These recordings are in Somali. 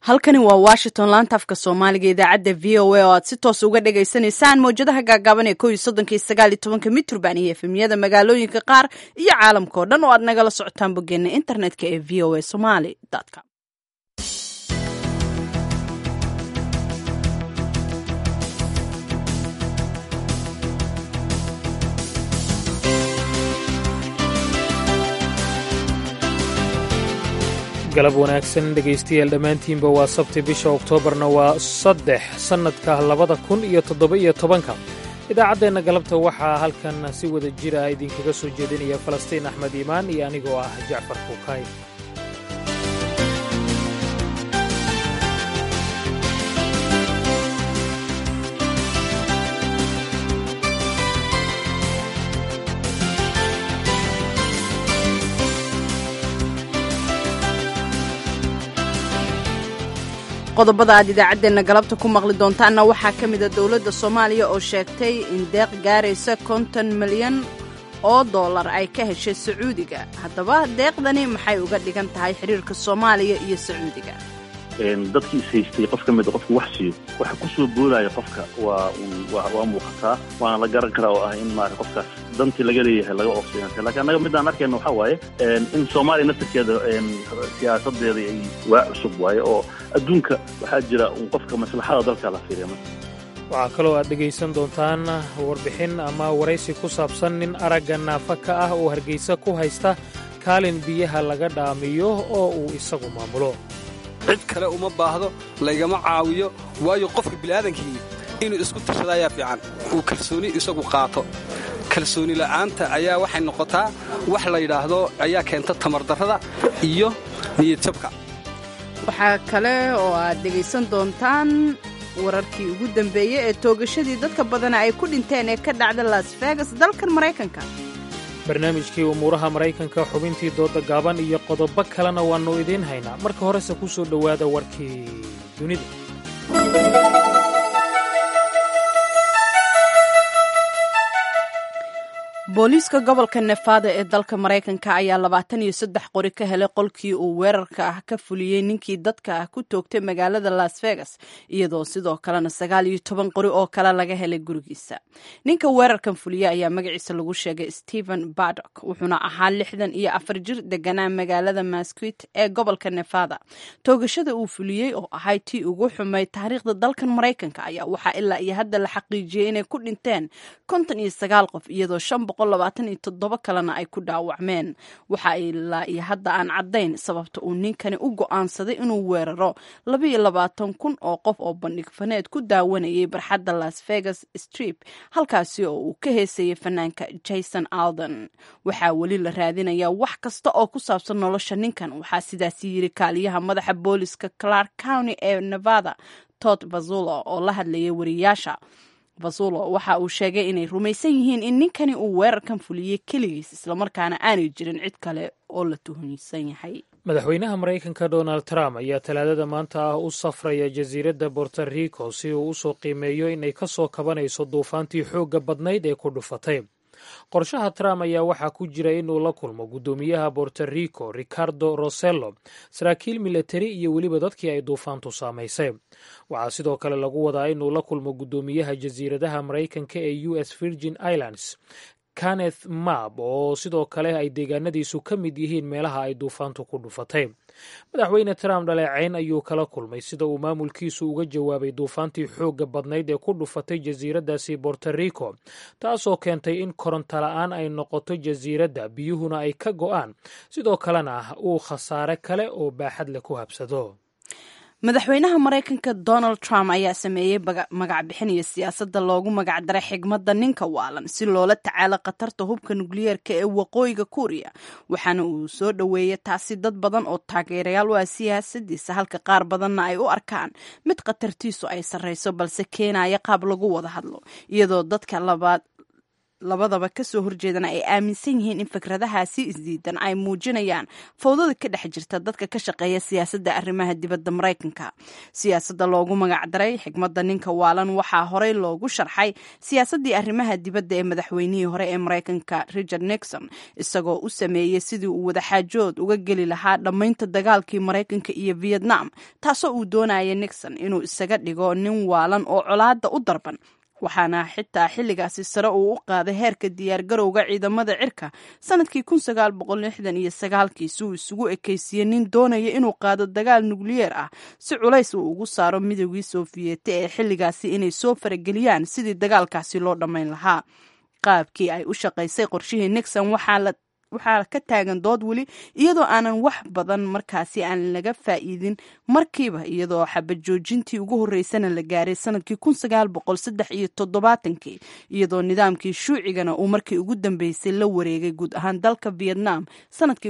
halkani waa washington laanta afka soomaaliga idaacadda v o a oo aad si toos uga dhagaysanaysaan mawjadaha gaagaaban ee ko iyo soddonka iyo sagaal iyo tobanka mitrban iyo efemyada magaalooyinka qaar iyo caalamka oo dhan oo aad nagala socotaan boggeena internetka ee v o a somaly com galab wanaagsan dhegaystayaal dhammaantiinba waa sabti bisha oktoobarna waa saddex sannadka labada kun iyo toddoba-iyo tobanka idaacaddeenna galabta waxaa halkan si wada jir ah idinkaga soo jeedinaya falastiin axmed iimaan iyo anigoo ah jacfar kuukay qodobada aad idaacaddeenna galabta ku maqli doontaanna waxaa ka mida dowladda soomaaliya oo sheegtay in deeq gaaraysa konton milyan oo dollar ay ka heshay sacuudiga haddaba deeqdani maxay uga dhigan tahay xiriirka soomaaliya iyo sacuudiga dadkii is haystay qof ka mida qofku wax siiyo waxa ku soo boodaya qofka waa waa muuqataa waana la garan karaa oo ah in maarata qofkaas dantii laga leeyahay laga oofsiinata lakiin annaga midaan arkayna waxaa waaye in soomaaliya naftarkeeda siyaasadeeda ay waa cusub waaye oo adduunka waxaa jira un qofka maslaxada dalka la fiiriya waxaa kaloo aad dhegaysan doontaan warbixin ama waraysi ku saabsan nin aragga naafa ka ah oo hargaysa ku haysta kaalin biyaha laga dhaamiyo oo uu isagu maamulo cid kale uma baahdo laygama caawiyo waayo qofka bila'aadankii inuu isku tashada ayaa fiican uu kalsooni isagu qaato kalsooni la'aanta ayaa waxay noqotaa wax la yidhaahdo ayaa keenta tamardarrada iyo niyadjabka waxaa kale oo aad dhegaysan doontaan wararkii ugu dambeeyey ee toogashadii dadka badana ay ku dhinteen ee ka dhacda las vegas dalkan maraykanka barnaamijkii umuuraha maraykanka xubintii dooda gaaban iyo qodobo kalena waannu idiin haynaa marka horese ku soo dhowaada warkii dunida booliiska gobolka nefada ee dalka maraykanka ayaa labaatan iyo saddex qori ka helay qolkii uu weerarka ah ka fuliyey ninkii dadka ah ku toogtay magaalada las vegas iyadoo sidoo kalena sagaal iyo toban qori oo kale laga helay gurigiisa ninka weerarkan fuliyey ayaa magaciisa lagu sheegay stephen badok wuxuuna ahaa lixdan iyo afar jir deganaa magaalada masquit ee gobolka nefada toogashada uu fuliyey oo ahay tii ugu xumay taariikhda dalkan maraykanka ayaa waxaa ilaa iyo hadda la xaqiijiyey inay ku dhinteen konton iyo sagaal qof iyadoo shan todoba kalena ay ku dhaawacmeen waxa ilaa iyo hadda aan caddayn sababta uu ninkani u go'aansaday inuu weeraro labaiyo labaatan kun oo qof oo bandhig faneed ku daawanayay barxadda las vegas strip halkaasi oo uu ka heesayay fanaanka jason alden waxaa weli la raadinayaa wax kasta oo ku saabsan nolosha ninkan waxaa sidaasi yiri kaaliyaha madaxa booliska clark county ee nevada tod vazulo oo la hadlayay wariyaasha vasulo waxa uu sheegay inay rumaysan yihiin in ninkani uu weerarkan fuliyey keligiis islamarkaana aanay jirin cid kale oo la tuhunsan yahay madaxweynaha maraykanka donald trump ayaa talaadada maanta ah u safraya jasiiradda borto rico si uu usoo qiimeeyo inay ka soo kabanayso duufaantii xoogga badnayd ee ku dhufatay qorshaha trump ayaa waxaa ku jira inuu la kulmo guddoomiyaha borto rico ricardo rosello saraakiil milatari iyo weliba dadkii ay duufaantu saamaysay waxaa sidoo kale lagu wadaa inuu la kulmo guddoomiyaha jasiiradaha maraykanka ee u s virgin islands kenneth mab oo sidoo kale ay deegaanadiisu ka mid yihiin meelaha ay duufaantu ku dhufatay madaxweyne trump dhaleecayn ayuu kala kulmay sida uu maamulkiisu uga jawaabay duufaantii xoogga badnayd ee ku dhufatay jasiiraddaasi borto rico taasoo keentay in koronto la-aan ay noqoto jasiiradda biyuhuna ay ka go'aan sidoo kalena uu khasaare kale oo baaxad leh ku habsado madaxweynaha maraykanka donald trump ayaa sameeyey magac bixinaya siyaasadda loogu magac daray xigmadda ninka waalan si loola tacaalo khatarta hubka nukliyeerka ee waqooyiga kuuriya waxaana uu soo dhoweeyay taasi dad badan oo taageerayaal u ah siyaasadiisa halka qaar badanna ay u arkaan mid khatartiisu ay sarreyso balse keenaya qaab lagu wada hadlo iyadoo dadka labaad labadaba kasoo horjeedana ay aaminsan yihiin in fikradahaasi isdiidan ay muujinayaan fawdada ka dhex jirta dadka ka shaqeeya siyaasadda arrimaha dibadda maraykanka siyaasadda loogu magacdaray xigmadda ninka waalan waxaa horey loogu sharxay siyaasaddii arrimaha dibadda ee madaxweynihii hore ee maraykanka richard nixon isagoo u sameeyey sidii uu wadaxaajood uga geli lahaa dhammaynta dagaalkii maraykanka iyo vietnam taasoo uu doonaya nixon inuu isaga dhigo nin waalan oo colaadda u darban waxaana xitaa xilligaasi sare uu u qaaday heerka diyaargarowga ciidamada cirka sanadkii iyo sagaalkii si uu isugu ekeysiiyey nin doonaya inuu qaado dagaal nukliyeer ah si culays uu ugu saaro midoogii sofiyeeti ee xilligaasi inay soo farageliyaan sidii dagaalkaasi loo dhammayn lahaa qaabkii ay u shaqaysay qorshihii nixon waxaa waxaa ka taagan dood weli iyadoo aanan wax badan markaasi aan laga faa'iidin markiiba iyadoo xabad joojintii ugu horreysana la gaaray sanadkii kii iyadoo nidaamkii shuucigana uu markii ugu dambeysay la wareegay guud ahaan dalka vietnam sanadkii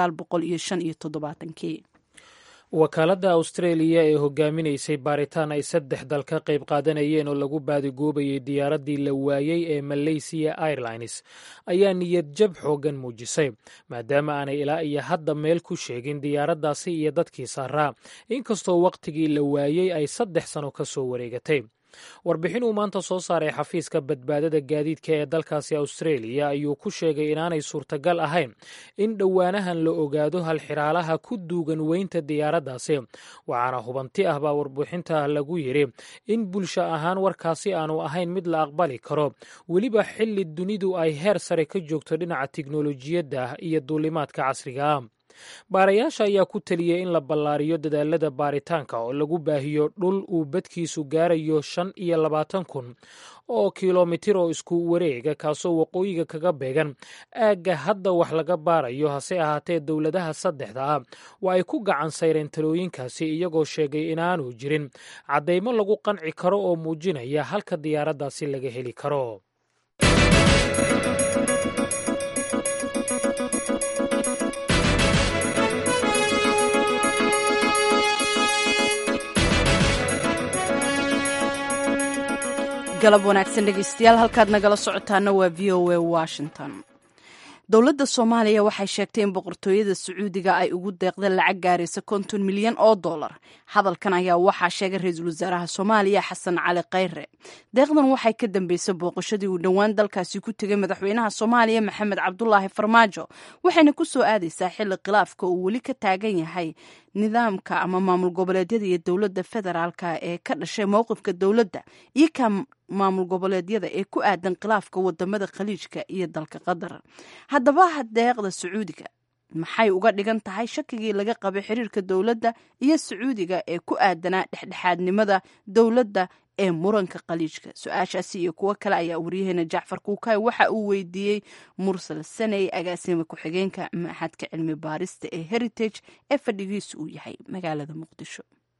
kii wakaaladda austraeliya ee hogaaminaysay baaritaan ay saddex dal ka qayb qaadanayeen oo lagu baadigoobayay diyaaraddii la waayey ee malaysiya airlines ayaa niyad jab xooggan muujisay maadaama aanay ilaa iyo hadda meel ku sheegin diyaaraddaasi iyo dadkii saaraa inkastoo wakhtigii la waayey ay saddex sano ka soo wareegatay warbixin uu maanta soo saaray xafiiska badbaadada gaadiidka ee dalkaasi austraeliya ayuu ku sheegay inaanay suurtagal ahayn in dhowaanahan la ogaado halxiraalaha ku duugan weynta diyaaraddaasi waxaana hubanti ah baa warbixinta lagu yidhi in bulsho ahaan warkaasi aanu ahayn mid la aqbali karo weliba xilli dunidu ay heer sare ka joogto dhinaca tiknolojiyadda iyo duulimaadka casriga ah baarayaasha ayaa ku teliyey in la ballaariyo dadaalada baaritaanka oo lagu baahiyo dhul uu badkiisu gaarayo shan iyo labaatan kun oo kilomitir oo isku wareega kaasoo waqooyiga kaga beegan aagga hadda wax laga baarayo hase ahaatee dowladaha saddexda ah waa ay ku gacan sayreen talooyinkaasi iyagoo sheegay inaanu jirin caddaymo lagu qanci karo oo muujinaya halka diyaaraddaasi laga heli karo galab wanaagsan dhegeystayaal halkaad nagala socotaana waa v o a washington dowladda soomaaliya waxay sheegtay in boqortooyada sacuudiga ay ugu deeqda lacag gaaraysa konton milyan oo dollar hadalkan ayaa waxaa sheegay ra-iisul wasaaraha soomaaliya xasan cali khayre deeqdan waxay ka dambeysay booqashadii uu dhowaan dalkaasi ku tegay madaxweynaha soomaaliya maxamed cabdulaahi farmaajo waxayna ku soo aadaysaa xilli khilaafka uu weli ka taagan yahay nidaamka ama maamul goboleedyada iyo dowladda federaalka ee ka dhashay mowqifka dowladda iyo ka maamul goboleedyada ee ku aadan khilaafka wadamada khaliijka iyo dalka qatar haddaba deeqda sacuudiga maxay uga dhigan tahay shakigii laga qabay xiriirka dowladda iyo sacuudiga ee ku aadanaa dhexdhexaadnimada dowladda ee muranka khaliijka su-aashaasi iyo kuwo kale ayaa waryaheena jacfar kuukay waxa uu weydiiyey mursal saney agaasima ku-xigeenka maxadka cilmi baarista ee heritage ee fadhigiisu uu yahay magaalada muqdisho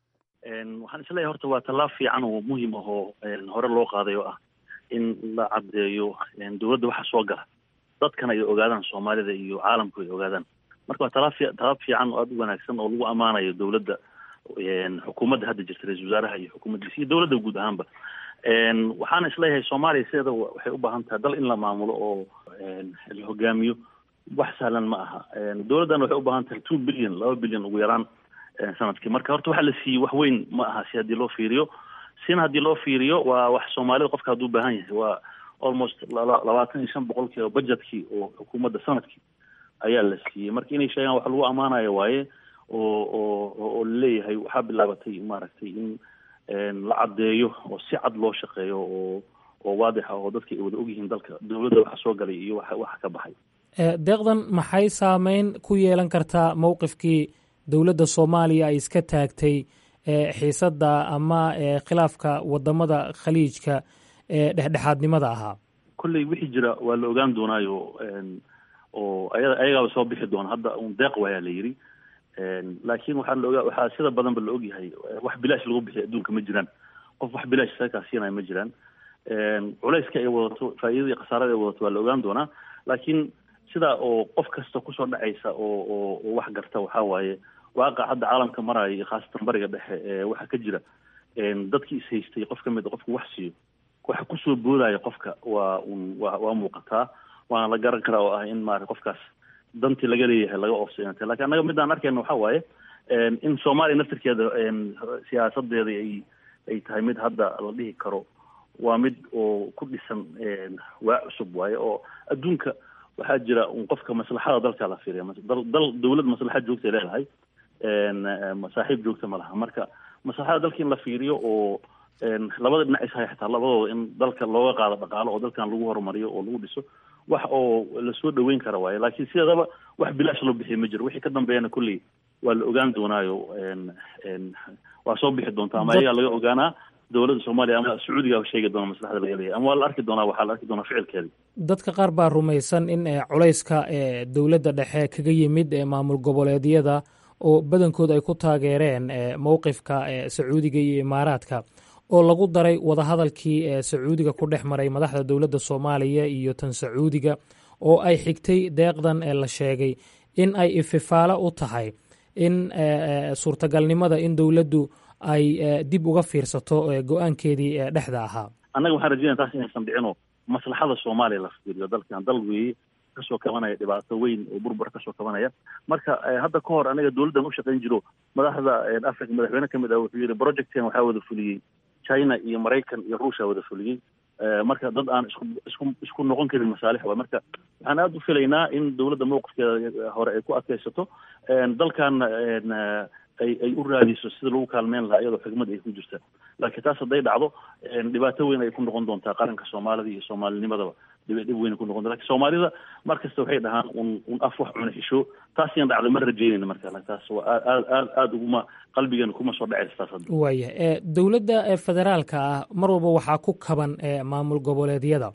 waxaan isleeyahay horta waa tallaab fiican oo muhiim ah oo hore loo qaaday oo ah in la caddeeyo dowladda waxa soo gala dadkana ay ogaadaan soomaalida iyo caalamku ay ogaadaan marka waa talaab fi talaab fiican oo aada u wanaagsan oo lagu ammaanayo dowladda xukuumadda hadda jirta ra-isul wasaaraha iyo xukuumaddiisa iyo dowladda guud ahaanba waxaana isleeyahay soomaaliya sideeda waxay u baahan tahay dal in la maamulo oo la hogaamiyo wax sahlan ma aha dowladdan waxay u baahan tahay two billion laba billion ugu yaraan sanadkii marka horta waxa la siiyey wax weyn ma aha si haddii loo fiiriyo sina haddii loo fiiriyo waa wax soomaalida qofka hadduu baahan yahay waa almost labaatan iyo shan boqolkii oo budgetkii oo xukuumadda sanadkii ayaa la siiyey marka inay sheegaan wax lagu ammaanayo waaye oo oo oo laleeyahay waxaa bilaabatay maaragtay in la caddeeyo oo si cad loo shaqeeyo oo oo waadix ah oo dadka ay wada ogyihiin dalka dowladda waxa soo galay iyo waxa waxa ka baxay deeqdan maxay saameyn ku yeelan kartaa mowqifkii dowladda soomaaliya ay iska taagtay xiisadda ama khilaafka wadamada khaliijka ee dhexdhexaadnimada ahaa kolley wixii jira waa la ogaan doonaayo oo aya ayagaaba soo bixi doona hadda un deeq waayaa la yidhi laakiin waxaa la ogaa waxaa sida badanba la ogyahay wax bilaash lagu bixiy adduunka ma jiraan qof wax bilaash sakaa siinaya ma jiraan culayska ay wadato faa'iidada iyo khasaarada ay wadato waa la ogaan doonaa laakiin sidaa oo qof kasta kusoo dhacaysa oo oo oo wax garta waxaa waaye waaqac hadda caalamka maraayo iyo khaasatan bariga dhexe ee waxa ka jira dadkii is haystay qof ka mid a qofku wax siiyo waxa kusoo boodaya qofka waa un wa waa muuqataa waana la garan karaa oo ah in maarata qofkaas dantii laga leeyahay laga oofsayanta lakin annaga midaan arkayna waxa waaye in soomaaliya naftirkeeda siyaasadeeda ay ay tahay mid hadda la dhihi karo waa mid oo ku dhisan waa cusub waaye oo adduunka waxaa jira un qofka maslaxada dalka la fiiriya dal dal dawlad maslaxad joogtay leedahay saaxiib joogta ma laha marka maslaxada dalka in la fiiriyo oo labada dhinac ishay xataa labadooda in dalka looga qaado dhaqaalo oo dalkan lagu horumariyo oo lagu dhiso wax oo lasoo dhaweyn kara waaye laakiin sideedaba wax bilaash loo bixiya ma jiro wixii ka dambeeyana kolley waa la ogaan doonaayo waa soo bixi doontaa ama ayagaa laga ogaanaa dowladda soomaaliya ama sacuudigaa sheegi doona maslaxda laga leeyahay ama waa la arki doonaa waxaa la arki doonaa ficilkeeda dadka qaar baa rumaysan in culayska dowladda dhexe kaga yimid maamul goboleedyada oo badankood ay ku taageereen mowqifka sacuudiga iyo imaaraadka oo lagu daray wadahadalkii sacuudiga ku dhex maray madaxda dowladda soomaaliya iyo tan sacuudiga oo ay xigtay deeqdan la sheegay in ay ififaalo u tahay in suurtagalnimada in dowladdu ay dib uga fiirsato go-aankeedii dhexda ahaa annaga waxaan rajeynaya taas inaysan dhicino maslaxada soomaaliya la fiiriyo dalkan dal weeye kasoo kabanaya dhibaato weyn oo burbur kasoo kabanaya marka hadda ka hor anaga dowladdan ushaqayn jiro madaxda africa madaxweyne kamid ah wuxuu yihi projectkan waxaa wada fuliyey china iyo maraykan iyo ruushia wada fuliyey marka dad aan isku isku isku noqon karin masaalix waay marka waxaan aada u filaynaa in dowladda mowqifkeeda hore ay ku adkaysato dalkan ay ay u raadiso sida lagu kaalmeyn lahaa iyadoo xigmad ay ku jirta laakiin taas hadday dhacdo dhibaato weyn ay ku noqon doontaa qaranka soomaalida iyo soomaalinimadaba dhib dhib weyn ku noqon lakin soomaalida mar kasta waxay dhahaan un un af wax cuna xisho taas yan dhacda ma rajeynayna marka taas waa aad aad aada uguma qalbigeena kuma soo dhacaysa taas hadda waaya dowladda federaalka ah mar walba waxaa ku kaban maamul goboleedyada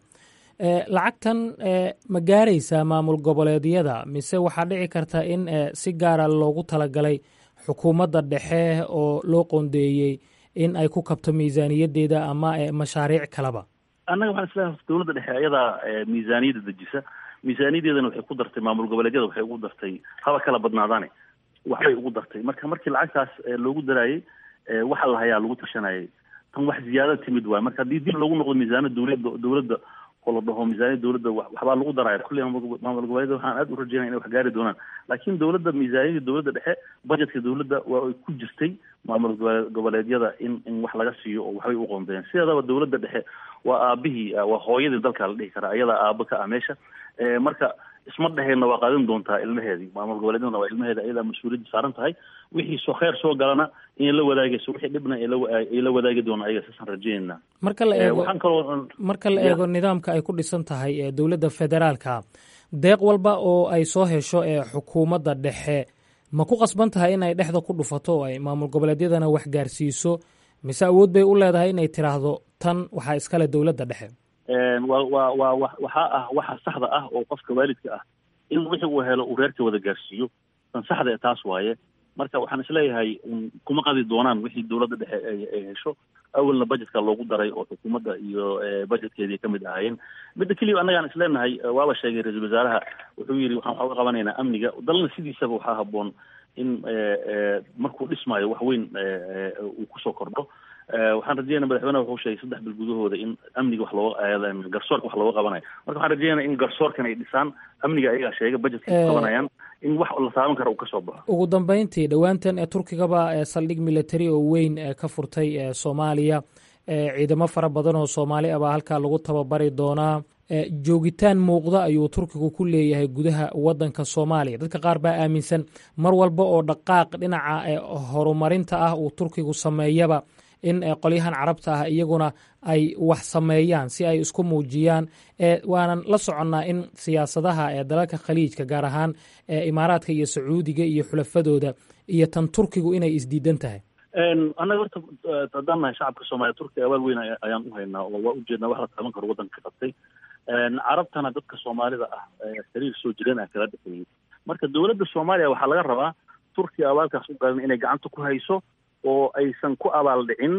lacagtan ma gaaraysaa maamul goboleedyada mise waxaa dhici karta in si gaara loogu talagalay xukuumadda dhexe oo loo qoondeeyey in ay ku kabto miisaaniyaddeeda ama mashaariic kaleba annaga waxaan isleehay dowladda dhexe ayadaa miisaaniyadda dejisa miisaaniyaddeedana waxay ku dartay maamul goboleedyada waxay ugu dartay haba kala badnaadaane waxbay ugu dartay marka markii lacagtaas loogu daraayey waxa la hayaa lagu tashanayay tan wax ziyaada timid waay marka haddii dib loogu noqdo miisaaniyada dowladda dowladda oo la dhaho miisaaniyada dowladda waxbaa lagu daraya kulli maamul goboleedyada waxaan aad u rajeynaya inay wax gaari doonaan laakiin dowladda miisaaniyada dowladda dhexe budgetka dowladda waa ay ku jirtay maamul goboleedyada in in wax laga siiyo oo waxbay u qoondeen sideedaba dowladda dhexe waa aabihii waa hooyadii dalka la dhihi karaa ayadaa aaba ka ah meesha marka isma dheheenna waa qaadan doontaa ilmaheedii maamul goboleedyadana waa ilmaheeda ayadaa mas-uuliyadda saaran tahay wixii soo kheyr soo galana inay la wadaagayso wixii dhibna ay la wadaagi doonaan ayaga saasaan rajeynayna marka la eego waxaan kaloo marka la eego nidaamka ay ku dhisan tahay ee dowladda federaalka deeq walba oo ay soo hesho ee xukuumadda dhexe ma ku qasban tahay in ay dhexda ku dhufato oo ay maamul goboleedyadana wax gaarsiiso mise awood bay u leedahay inay tiraahdo tan waxaa iskale dowladda dhexe wa wa wa wa waxaa ah waxa saxda ah oo qofka waalidka ah in wixii uu helo uu reerka wada gaarsiiyo tan saxda ee taas waaye marka waxaan isleeyahay kuma qadi doonaan wixii dowladda dhexe ay hesho awalna budgetka loogu daray oo xukuumadda iyo budgetkeedii kamid ahaayeen midda keliya annagaan isleenahay waaba sheegay ra-iisul wasaaraha wuxuu yidhi waxaan waxaa uga qabanaynaa amniga dalna sidiisaba waxaa haboon in markuu dhismaayo wax weyn uu kusoo kordho waxaan rajeynaya madaxweyneha wuxuu sheegay saddex bil gudahooda in amniga wax looga garsoorka wax looga qabanayo marka waxaan rajeynaya in garsoorkan ay dhisaan amniga ayagaa sheegay budgetka ku qabanayaan in wax la taaban kara uu ka soo baxo ugu dambeyntii dhowaantan turkigaba saldhig military oo weyn ka furtay soomaaliya ciidamo fara badan oo soomaali ah baa halkaa lagu tababari doonaa joogitaan muuqda ayuu turkigu ku leeyahay gudaha wadanka soomaaliya dadka qaar baa aaminsan mar walba oo dhaqaaq dhinaca horumarinta ah uu turkigu sameeyaba in qolyahan carabta ah iyaguna ay wax sameeyaan si ay isku muujiyaan waanan la soconnaa in siyaasadaha ee dalalka khaliijka gaar ahaan imaaraadka iyo sacuudiga iyo xulafadooda iyo tan turkigu inay isdiidan tahay annaga horta haddaan nahay shacabka soomaaliya turkiga abaal weyn ayaan u haynaa oo waa ujeednaa wax la taaban karo waddanka ka qabtay carabtana dadka soomaalida ah xiriir soo jireen ah kala dhexeeyey marka dowladda soomaaliya waxaa laga rabaa turkiga abaalkaas u galan inay gacanta ku hayso oo aysan ku abaal dhicin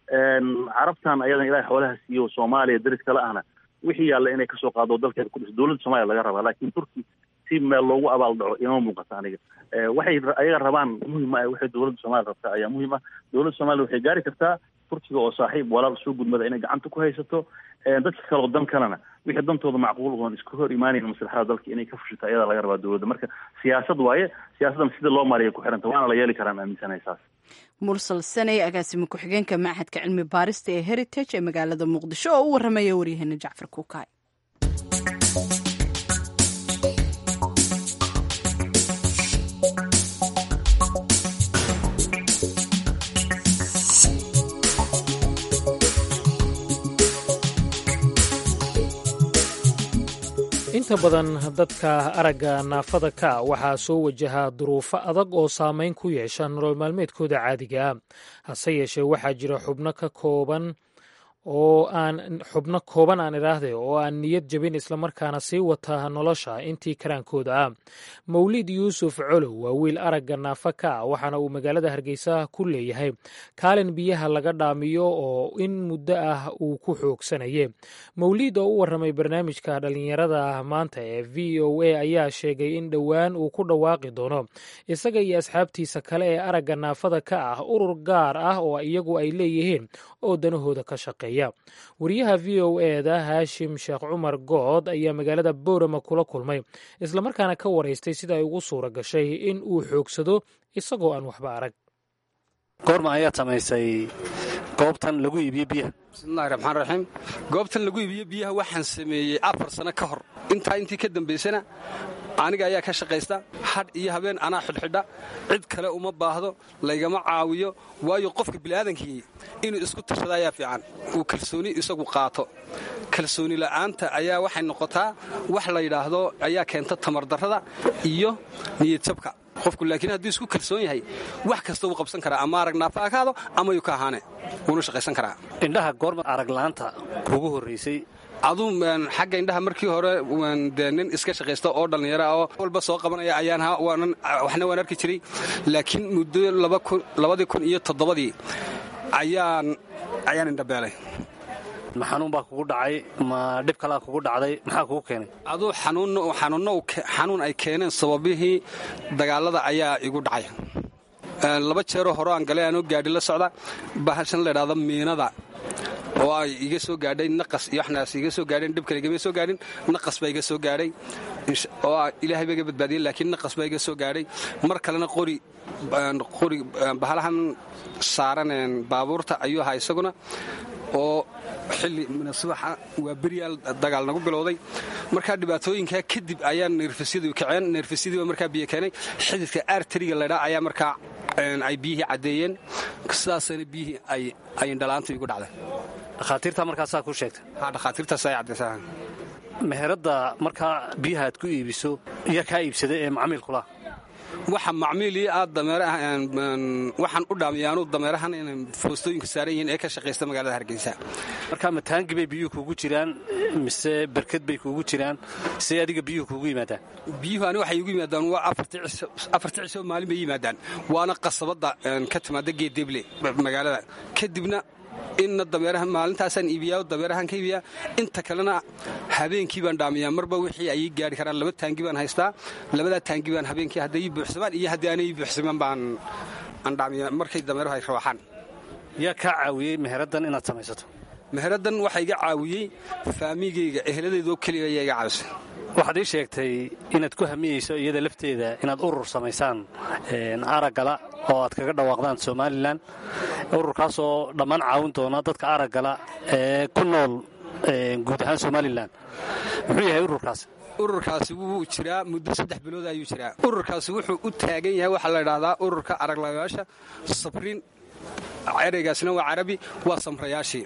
carabtan ayadan ilahay xoolaha siiyo soomaaliya daris kale ahna wixii yaalla inay kasoo qaado dalkeeda ku dhiso dowladda soomaliya laga rabaa laakiin turki si meel loogu abaal dhaco inama muuqata aniga waxay ayaga rabaan muhim ah waxay dowladda soomaaliya rabtaa ayaa muhim ah dowladda soomaliya waxay gaari kartaa turkiga oo saaxiib walaal soo gudmada inay gacanta ku haysato dadka kale oo dan kalena wixii dantooda macquul oon iska hor imaanayn maslaxada dalka inay ka fushito ayadaa laga rabaa dowladda marka siyaasad waaye siyaasaddan sida loo maariya ku xiranta waana la yeeli karaan aaminsanahay saas mursal saney agaasimo ku-xigeenka machadka cilmi baarista ee heritage ee magaalada muqdisho oo u waramaya waryaheena jacfar kuukaay inta badan dadka aragga naafada ka waxaa soo wajahaa duruufo adag oo saameyn ku yeesha nolol maalmeedkooda caadiga ah hase yeeshee waxaa jira xubno ka kooban oo aan xubno kooban aan idhaahde oo aan niyad jabin islamarkaana sii wata nolosha intii karaankooda ah mawlid yuusuf colow waa wiil aragga naafa ka ah waxaana uu magaalada hargeysa ku leeyahay kaalin biyaha laga dhaamiyo oo in muddo ah uu ku xoogsanaye mawlid oo u waramay barnaamijka dhallinyarada maanta ee v o a ayaa sheegay in dhowaan uu ku dhawaaqi doono isaga iyo asxaabtiisa kale ee aragga naafada ka ah urur gaar ah oo iyagu ay leeyihiin oo danahooda ka shaqeeya wariyaha v o eda haashim sheekh cumar good ayaa magaalada boorama kula kulmay islamarkaana ka waraystay sida ay ugu suura gashay in uu xoogsado isagoo aan waxba arag goorma ayaad samaysay goobtan lagu iibiyo biyaha bismillahi raxmaan raxiim goobtan lagu iibiyo biyaha waxaan sameeyey afar sano ka hor intaa intii ka dambaysana aniga ayaa ka shaqaysta hadh iyo habeen anaa xidhxidha cid kale uma baahdo laygama caawiyo waayo qofka bini'aadankii inuu isku tashada ayaa fiican uu kalsooni isagu qaato kalsooni la'aanta ayaa waxay noqotaa wax la yidhaahdo ayaa keenta tamardarrada iyo niyadjabka qofku laakiin hadduu isku kalsoon yahay wax kasta wuu qabsan karaa ama arag naafa akaado ama yuu ka ahaane wuuna shaqaysan karaa indhaha goorma arag la'aanta kuugu horraysay aduu xagga indhaha markii hore dee nin iska shaqaysta oo dhallinyara oo walba soo qabanaya ayaan waxna waan arki jiray laakiin muddo labadii kun iyo toddobadii ayaan ayaan indhabeelay ma xanuun baa kugu dhacay ma dhib kalaa kugu dhacday maxaa kugu keenay aduu xanuun ay keeneen sababihii dagaalada ayaa igu dhacay laba jeeroo hore aan galay aanoo gaadhi la socda bahashan laydhahda miinada oo ay iga soo gaadhay naqas iyo waxnaas iga soo gaadheen dhib kale igama soo gaadhin naqas baa iga soo gaadhay oo ilaahay baa iga badbaadiyey laakiin naqas baa iga soo gaadhay mar kalena qori qori bahalahan saaran baabuurta ayuu ahaa isaguna oo xilli subaxa waa beryaal dagaal nagu bilowday markaa dhibaatooyinkaa kadib ayaa neerfasyadu kaceen neerfasyadiiba markaa biyo keenay xididka arteriga laydhaa ayaa markaa ay biyihii caddeeyeen sidaasana biyihii ay indhalaanta igu dhacday dhakhaatiirtaa markaasaa kuu sheegtay ha dhakhaatiirtaas ay caddaysaa meheradda markaa biyaha aad ku iibiso iyo kaa iibsaday ee macmiilkula waxa macmiilii aad dameerawaxaan u dhaamiya anuu dameerahan inay foostooyinka saaran yihiin ee ka shaqaysta magaalada hargeysa markaa mataangi bay biyuhu kuugu jiraan mise berked bay kuugu jiraan see adiga biyuhu kuugu yimaadaan biyuhu ani waxay igu yimaadaan waa afarti cisho maalin bay yimaadaan waana qasabadda ka timaada geedeble magaalada kadibna inna dameeraha maalintaasaan iibiyaa dameerahaan ka iibiyaa inta kalena habeenkii baan dhaamiyaa marba wixii ay ii gaari karaan laba taangi baan haystaa labadaa taangi baan habeenkii hadday ii buuxsamaan iyo haddii aanay ii buuxsamaan baan aan dhaamiyaa markay dameeruhu ay rawaaxaan yaa kaa caawiyey meheraddan inaad samaysato meheraddan waxaa iga caawiyey faamigayga eheladeedoo keliya ayaa iga caawisay waxaad ii sheegtay inaad ku hamiyeyso iyada lafteeda inaad urur samaysaan araggala oo aad kaga dhawaaqdaan somalilan ururkaasoo dhammaan caawin doona dadka araggala ee ku nool guud ahaan somalilan muxuu yahay ururkaasi ururkaasi wuu jiraa muddo saddex bilood ayuu jiraa ururkaasi wuxuu u taagan yahay waxaa la ydhaahdaa ururka araglayaasha sabriin ereygaasina waa carabi waa samrayaashii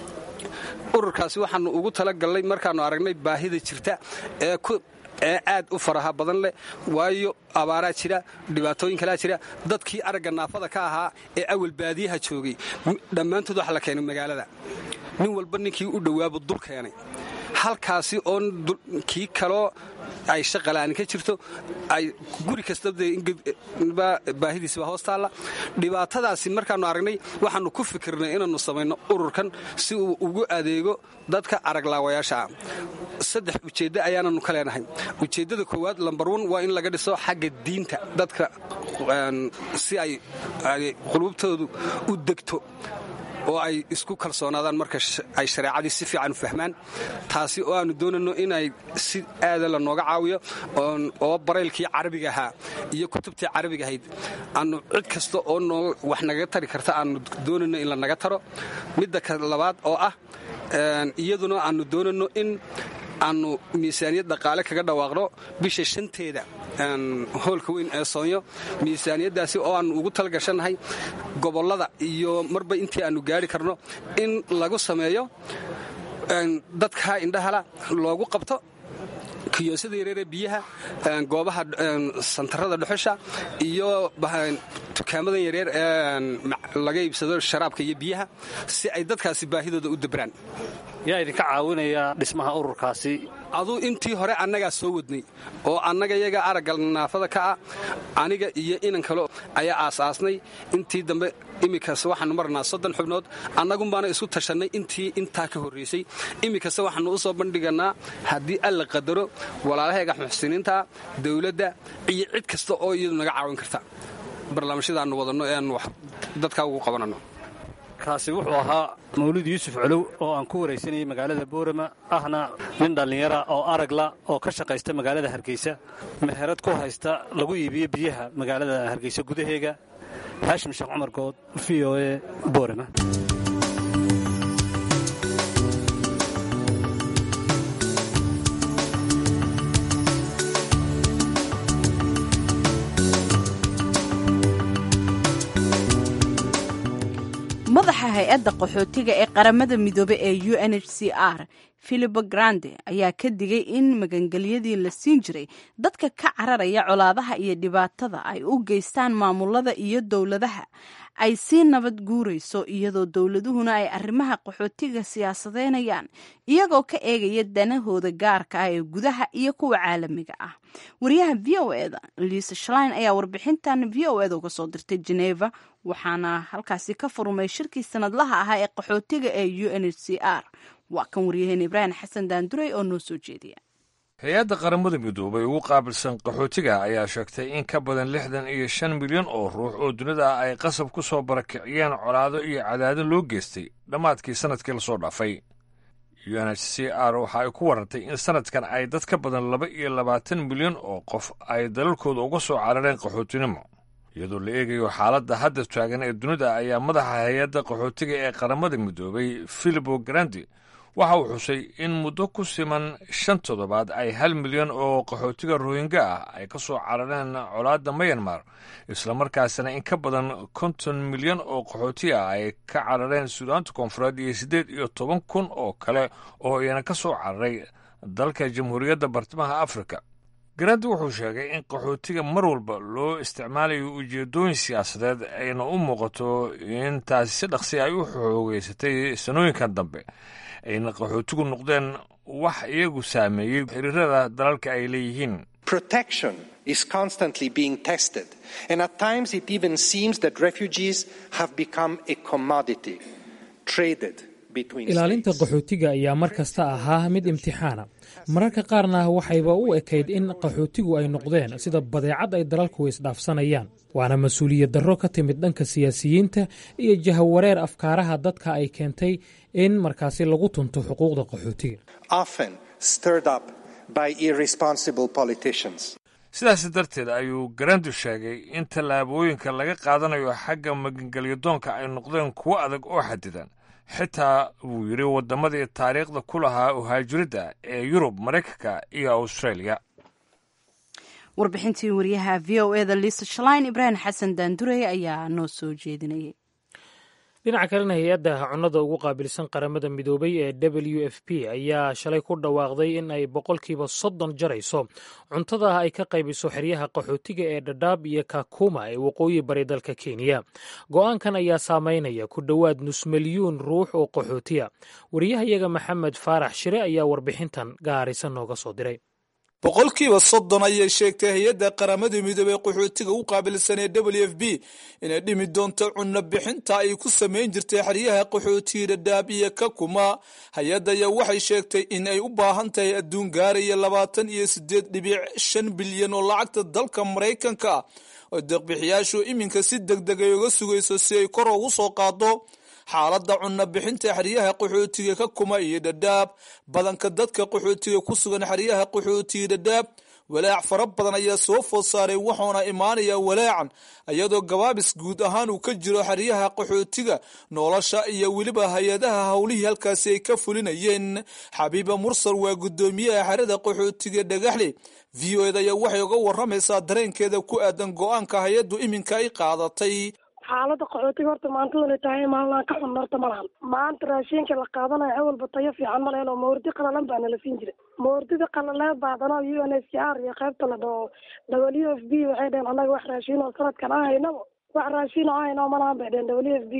ururkaasi waxaannu ugu talagallay markaannu aragnay baahida jirta ee ee aad u faraha badan leh waayo abaaraa jira dhibaatooyin kalaa jira dadkii aragga naafada ka ahaa ee awal baadiyaha joogay dhammaantood waxa la keenay magaalada nin walba ninkii u dhowaabu dul keenay halkaasi oo kii kaloo ay shaqala'aani ka jirto ay guri kastaba baahidiisba hoos taalla dhibaatadaasi markaannu aragnay waxaannu ku fikirnay inaannu samayno ururkan si uu ugu adeego dadka araglaawayaasha ah saddex ujeeddo ayaananu ka leenahay ujeeddada koowaad lambar wan waa in laga dhiso xagga diinta dadka si ay qulubtoodu u degto oo ay isku kalsoonaadaan marka ay shareecadii si fiican u fahmaan taasi oo aanu doonayno inay si aada la nooga caawiyo oo baraylkii carabiga ahaa iyo kutubtii carabiga ahayd aanu cid kasta oo noo wax nagaga tari karta aanu doonayno in la naga taro midda labaad oo ah iyaduna aanu doonayno in aanu miisaaniyad dhaqaale kaga dhawaaqno bisha shanteeda hoolka weyn ee soonyo miisaaniyaddaasi oo aanu ugu talgashannahay gobollada iyo marba intii aanu gaari karno in lagu sameeyo dadka indhahala loogu qabto kiyoosyada yareeree biyaha goobaha santarada dhuxusha iyo dukaamadan yareer ee laga iibsado sharaabka iyo biyaha si ay dadkaasi baahidooda u dabraan yaa idinka caawinaya dhismaha ururkaasi aduu intii hore annagaa soo wadnay oo annaga yaga aragga naafada ka ah aniga iyo inan kale ayaa aasaasnay intii dambe iminkase waxaanu marnaa soddon xubnood annagunbaana isku tashannay intii intaa ka horraysay iminkase waxaannu u soo bandhiganaa haddii alla qadaro walaalaheega muxsiniinta dawladda iyo cid kasta oo iyadu naga caawin karta barnaamijyadaannu wadanno ee aanu dadkaa ugu qabananno kaasi wuxuu ahaa mawlid yuusuf colow oo aan ku waraysanayay magaalada boorama ahna nin dhallinyara oo aragla oo ka shaqaysta magaalada hargeysa meherad ku haysta lagu iibiyo biyaha magaalada hargeysa gudaheega haashim sheekh cumar good v o e boorama madaxa hay-adda qaxootiga ee qaramada midoobe ee u n h c r filipo grande ayaa ka digay in magangelyadii la siin jiray dadka ka cararaya colaadaha iyo dhibaatada ay u geystaan maamulada iyo dowladaha ay sii nabad guurayso iyadoo dowladuhuna ay arrimaha qaxootiga siyaasadeynayaan iyagoo ka eegaya danahooda gaarka ah ee gudaha iyo kuwa caalamiga ah wariyaha v o eda liisa shlein ayaa warbixintan v o eda uga soo dirtay geneva waxaana halkaasi ka furmay shirkii sanadlaha ahaa ee qaxootiga ee u n h c r waa kan waryaheena ibraahim xasan daanduray oo noo soo jeediya hay-adda qaramada midoobay ugu qaabilsan qaxootiga ayaa sheegtay in ka badan lixdan iyo shan milyan oo ruux oo dunida ay qasab ku soo barakiciyeen colaado iyo cadaadin loo geystay dhammaadkii sannadkii lasoo dhaafay u n h c r waxa ay ku warantay in sannadkan ay dad ka badan laba iyo labaatan milyan oo qof ay dalalkooda uga soo carareen qaxootinimo iyadoo la eegayo xaaladda hadda taagan ee dunida ayaa madaxa hay-adda qaxootiga ee qaramada midoobay filipo grandi waxa uu xusay in muddo ku siman shan toddobaad ay hal milyan oo qaxootiga rohingya ah ay ka soo carareen colaadda mayanmar islamarkaasina in ka badan konton milyan oo qaxooti ah ay ka carareen suudaanta koonfureed iyo siddeed iyo toban kun oo kale oo iyana ka soo cararay dalka jamhuuriyadda bartamaha afrika garandi wuxuu sheegay in qaxootiga mar walba loo isticmaalayo ujeeddooyin siyaasadeed ayna u muuqato in taasi si dhaqsi ay u xoogeysatay sanooyinkan dambe ayna qaxootigu noqdeen wax iyagu saameeyey xiriirada dalalka ay leeyihiin protection is constantly being tested and at times it even seems that refugees have become a commodity traded ilaalinta qaxootiga ayaa mar kasta ahaa mid imtixaana mararka qaarna waxayba u ekayd in qaxootigu ay noqdeen sida badeecad ay dalalku isdhaafsanayaan waana mas-uuliyad darro ka timid dhanka siyaasiyiinta iyo jahawareer afkaaraha dadka ay keentay in markaasi lagu tunto xuquuqda qaxootiga sidaas darteed ayuu garandu sheegay in tallaabooyinka laga qaadanayo xagga magangelyadoonka ay noqdeen kuwo adag oo xadidan xitaa wuu yidhi waddamadii taariikhda ku lahaa uhaajiridda ee yurub maraykanka iyo australia warbixintii wariyaha v o eda liisa shalain ibraahim xasan daandurey ayaa noo soo jeedinayay dhinaca kalena hay-adda cunnada ugu qaabilsan qaramada midoobay ee w f p ayaa shalay ku dhawaaqday in ay boqolkiiba soddon jarayso cuntada ay ka qaybiso xeryaha qaxootiga ee dhadhaab iyo kakuma ee waqooyi bari dalka kenya go-aankan ayaa saameynaya ku dhowaad nus milyuun ruux oo qaxootiya wariyahayaga maxamed faarax shire ayaa warbixintan gaarisa nooga soo diray boqolkiiba soddon ayay sheegtay hay-adda qaramada midoobey qaxootiga u qaabilsan ee w f b inay dhimi doonto cunno bixinta ay ku samayn jirtay xeryaha qaxootiga dhadhaab iyo kakuma hay-adda ayaa waxay sheegtay in ay u baahan tahay adduun gaaraya labaatan iyo siddeed dhibic shan bilyan oo lacagta dalka maraykanka oo deeqbixiyaashu iminka si deg deg ay uga sugayso si ay kor ugu soo qaado xaaladda cunno bixinta xeryaha qaxootiga ka kuma iyo dhadhaab badanka dadka qaxootiga ku sugan xeryaha qaxootiga dhadhaab walaac fara badan ayaa soo food saaray wuxuuna imaanayaa walaacan iyadoo gabaabis guud ahaan uu ka jiro xeryaha qaxootiga nolosha iyo weliba hay-adaha howlihii halkaasi ay ka fulinayeen xabiiba mursal waa guddoomiyaha xerada qaxootiga dhagaxle v o eda ayaa waxay uga waramaysaa dareenkeeda ku aadan go-aanka hay-addu iminka ay qaadatay xaalada qaxootiga horta maantadan ay tahay maalnaan ka xun horta ma lahan maanta raashinka la qaadanayo awalba tayo fiican ma lehen oo mawardi qalalan baa nala siin jiray mawardida qalaleed baadana u n h c r iyo qaybta la dhaho w f b waxay dheheen annaga wax raashin oo sanadkan aan haynaba wax raashin oo aan hayno malahan bay dheheen w f b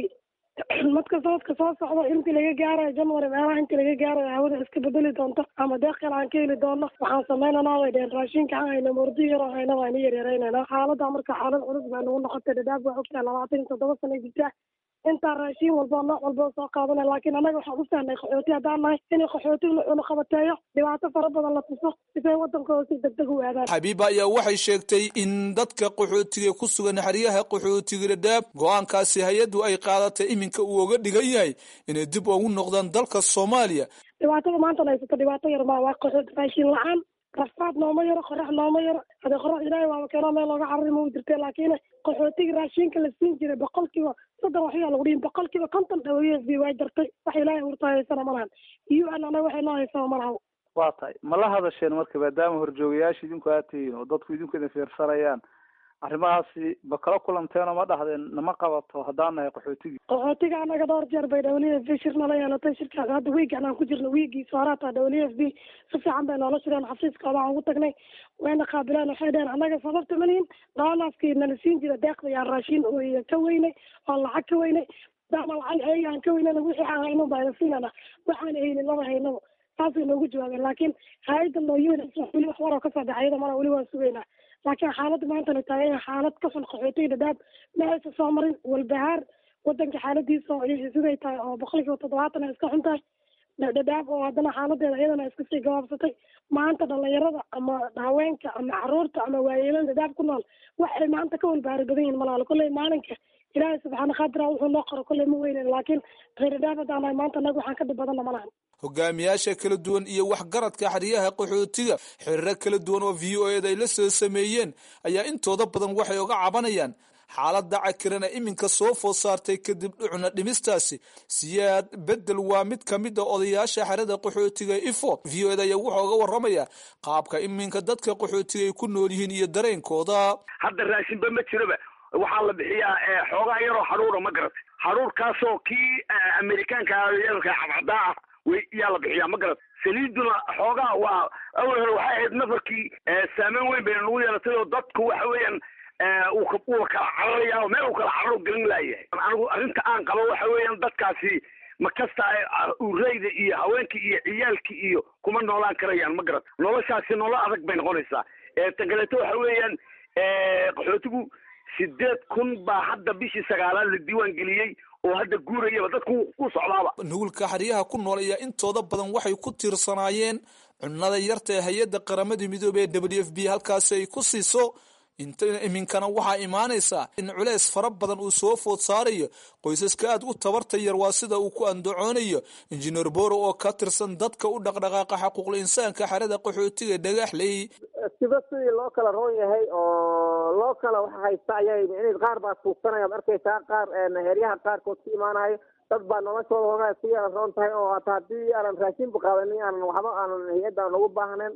madka sanadka soo socda intii laga gaarayo january meelaha intii laga gaarayo hawada iska bedeli doonto ama deeq kale aan ka heli doono waxaan samaynanaa bay dheheen raashinka aan hayno mawrdi yaroo hayna waa ina yaryareynayna xaalada marka xaalad culus baa nagu noqotay dhadhaab waa ogtahay labaatan iyo toddoba sana jirta intaa raashin walba nooc walba soo qaadana laakiin annaga waxaan u fahnay qaxooti haddaan nahay inay qaxooti una qabateeyo dhibaato fara badan la tuso sisay wadankooda si degdeg u aadaan xabiiba ayaa waxay sheegtay in dadka qaxootiga ku sugan xeryaha qaxootiga dhadhaab go-aankaasi hay-addu ay qaadatay iminka uu oga dhigan yahay inay dib ugu noqdaan dalka soomaaliya dhibaatada maanta haysato dhibaato yar maa waa qaxooti raashin la-aan rafaad nooma yaro qorax nooma yaro hadee qorax ilaahay waaba keenoo meel looga carari ma u jirte laakiin qaxootiga raashinka la siin jiray boqolkiiba soddon waxyaa lagu dhihin boqolkiiba konton w f b waa jartay wax ilaahay urta haysana ma lahan u n anaga waxay noo haysana ma laha waa tahay ma la hadasheen marka maadaama horjoogayaasha idinku aad tihiin oo dadku idinku idin fiirsanayaan arrimahaasi ma kala kulanteeno ma dhahdeen nama qabato haddaan nahay qaxootigii qaxootiga anaga dhowr jeer bay w f b shir nala yeelatay shirkaas hadda wiigan aan ku jirno wiigiisa horaata w f b si fiican bay noola shireen xafiiskooda aan ugu tagnay wayna qaabileen waxay dheheen annaga sababta malihin doonaaskii nala siin jira deeqda yaan raashin ka weynay oon lacag ka weynay daama lacag ayaga aan ka weynana wixii aan hayno bayna siinana waxaan haynin laba haynaba saasay noogu jawaabeen laakiin hay-adda nooyooda weli wax waroo kasoo baxay iyada mana weli waan sugaynaa laakiin xaaladda maantana tahay xaalad ka xun qaxootiga dhadhaab ma aysa soo marin walbahaar wadanka xaaladiisa oo siday tahay oo boqolkiiba toddobaatan ay iska xun tahay dhadhaab oo haddana xaaladeeda iyadana iska sii gabaabsatay maanta dhalinyarada ama haweenka ama caruurta ama waayeelada dhadhaab ku nool waxay maanta ka walbahaari badan yihin malaalo kolley maalinka ilaahay subxaana qaadira wuxuu noo qoro kolley ma weynen laakiin reer dhadhaab haddaan nahay maanta anaga waxaan ka dhib badanna malahan hogaamiyaasha kala duwan iyo waxgaradka xeryaha qaxootiga xiriiro kala duwan oo v o eda ay la soo sameeyeen ayaa intooda badan waxay uga cabanayaan xaaladda cakiran ee iminka soo food saartay kadib dhucna dhimistaasi siyaad bedel waa mid ka mid a odayaasha xerada qaxootiga ifo v o eda ayaa wuxuu uga waramaya qaabka iminka dadka qaxootiga ay ku nool yihiin iyo dareenkooda hadda raashinba ma jiroba waxaa la bixiyaa xoogaa yaroo xaruura ma garatay xaruurkaasoo kii amerikaanka yarka cadcadaa ah way yaa la bixiyaa ma garat saliiduna xoogaa waa awal hore waxay ahayd nafarkii saameyn weyn bayna nagu yeelatay oo dadku waxa weeyaan uu kala cararaya oo meel uu kala cararo gelin laayahay anigu arrinta aan qabo waxa weeyaan dadkaasi ma kasta ureyda iyo haweenkii iyo ciyaalkii iyo kuma noolaan karayaan ma garat noloshaasi nolo adag bay noqonaysaa tan kaleeto waxa weeyaan qaxootigu sideed kun baa hadda bishii sagaalaad la diiwaan geliyey oo hadda guurayaba dadku ku socdaaba nugulka xeryaha ku nool ayaa intooda badan waxay ku tiirsanaayeen cunnada yarta ee hay-adda qaramada midoobey ee w f b halkaasi ay ku siiso iminkana waxaa imaanaysaa in culeys fara badan uu soo food saarayo qoysaska aad u tabarta yar waa sida uu ku andacoonayo injineer boro oo ka tirsan dadka u dhaqdhaqaaqa xaquuqul insaanka xerada qaxootiga dhagaxley siba sidii loo kala roon yahay oo loo kala wax haysta ayay micnihi qaar baa tuugsanaya ad arkaysaa qaar heryaha qaarkood ka imaanayo dad baa noloshooda hogaa ku yara roon tahay oo hata haddii aanan raashinba qaadanin aanan waxba aanan hay-adda aan ugu baahnayn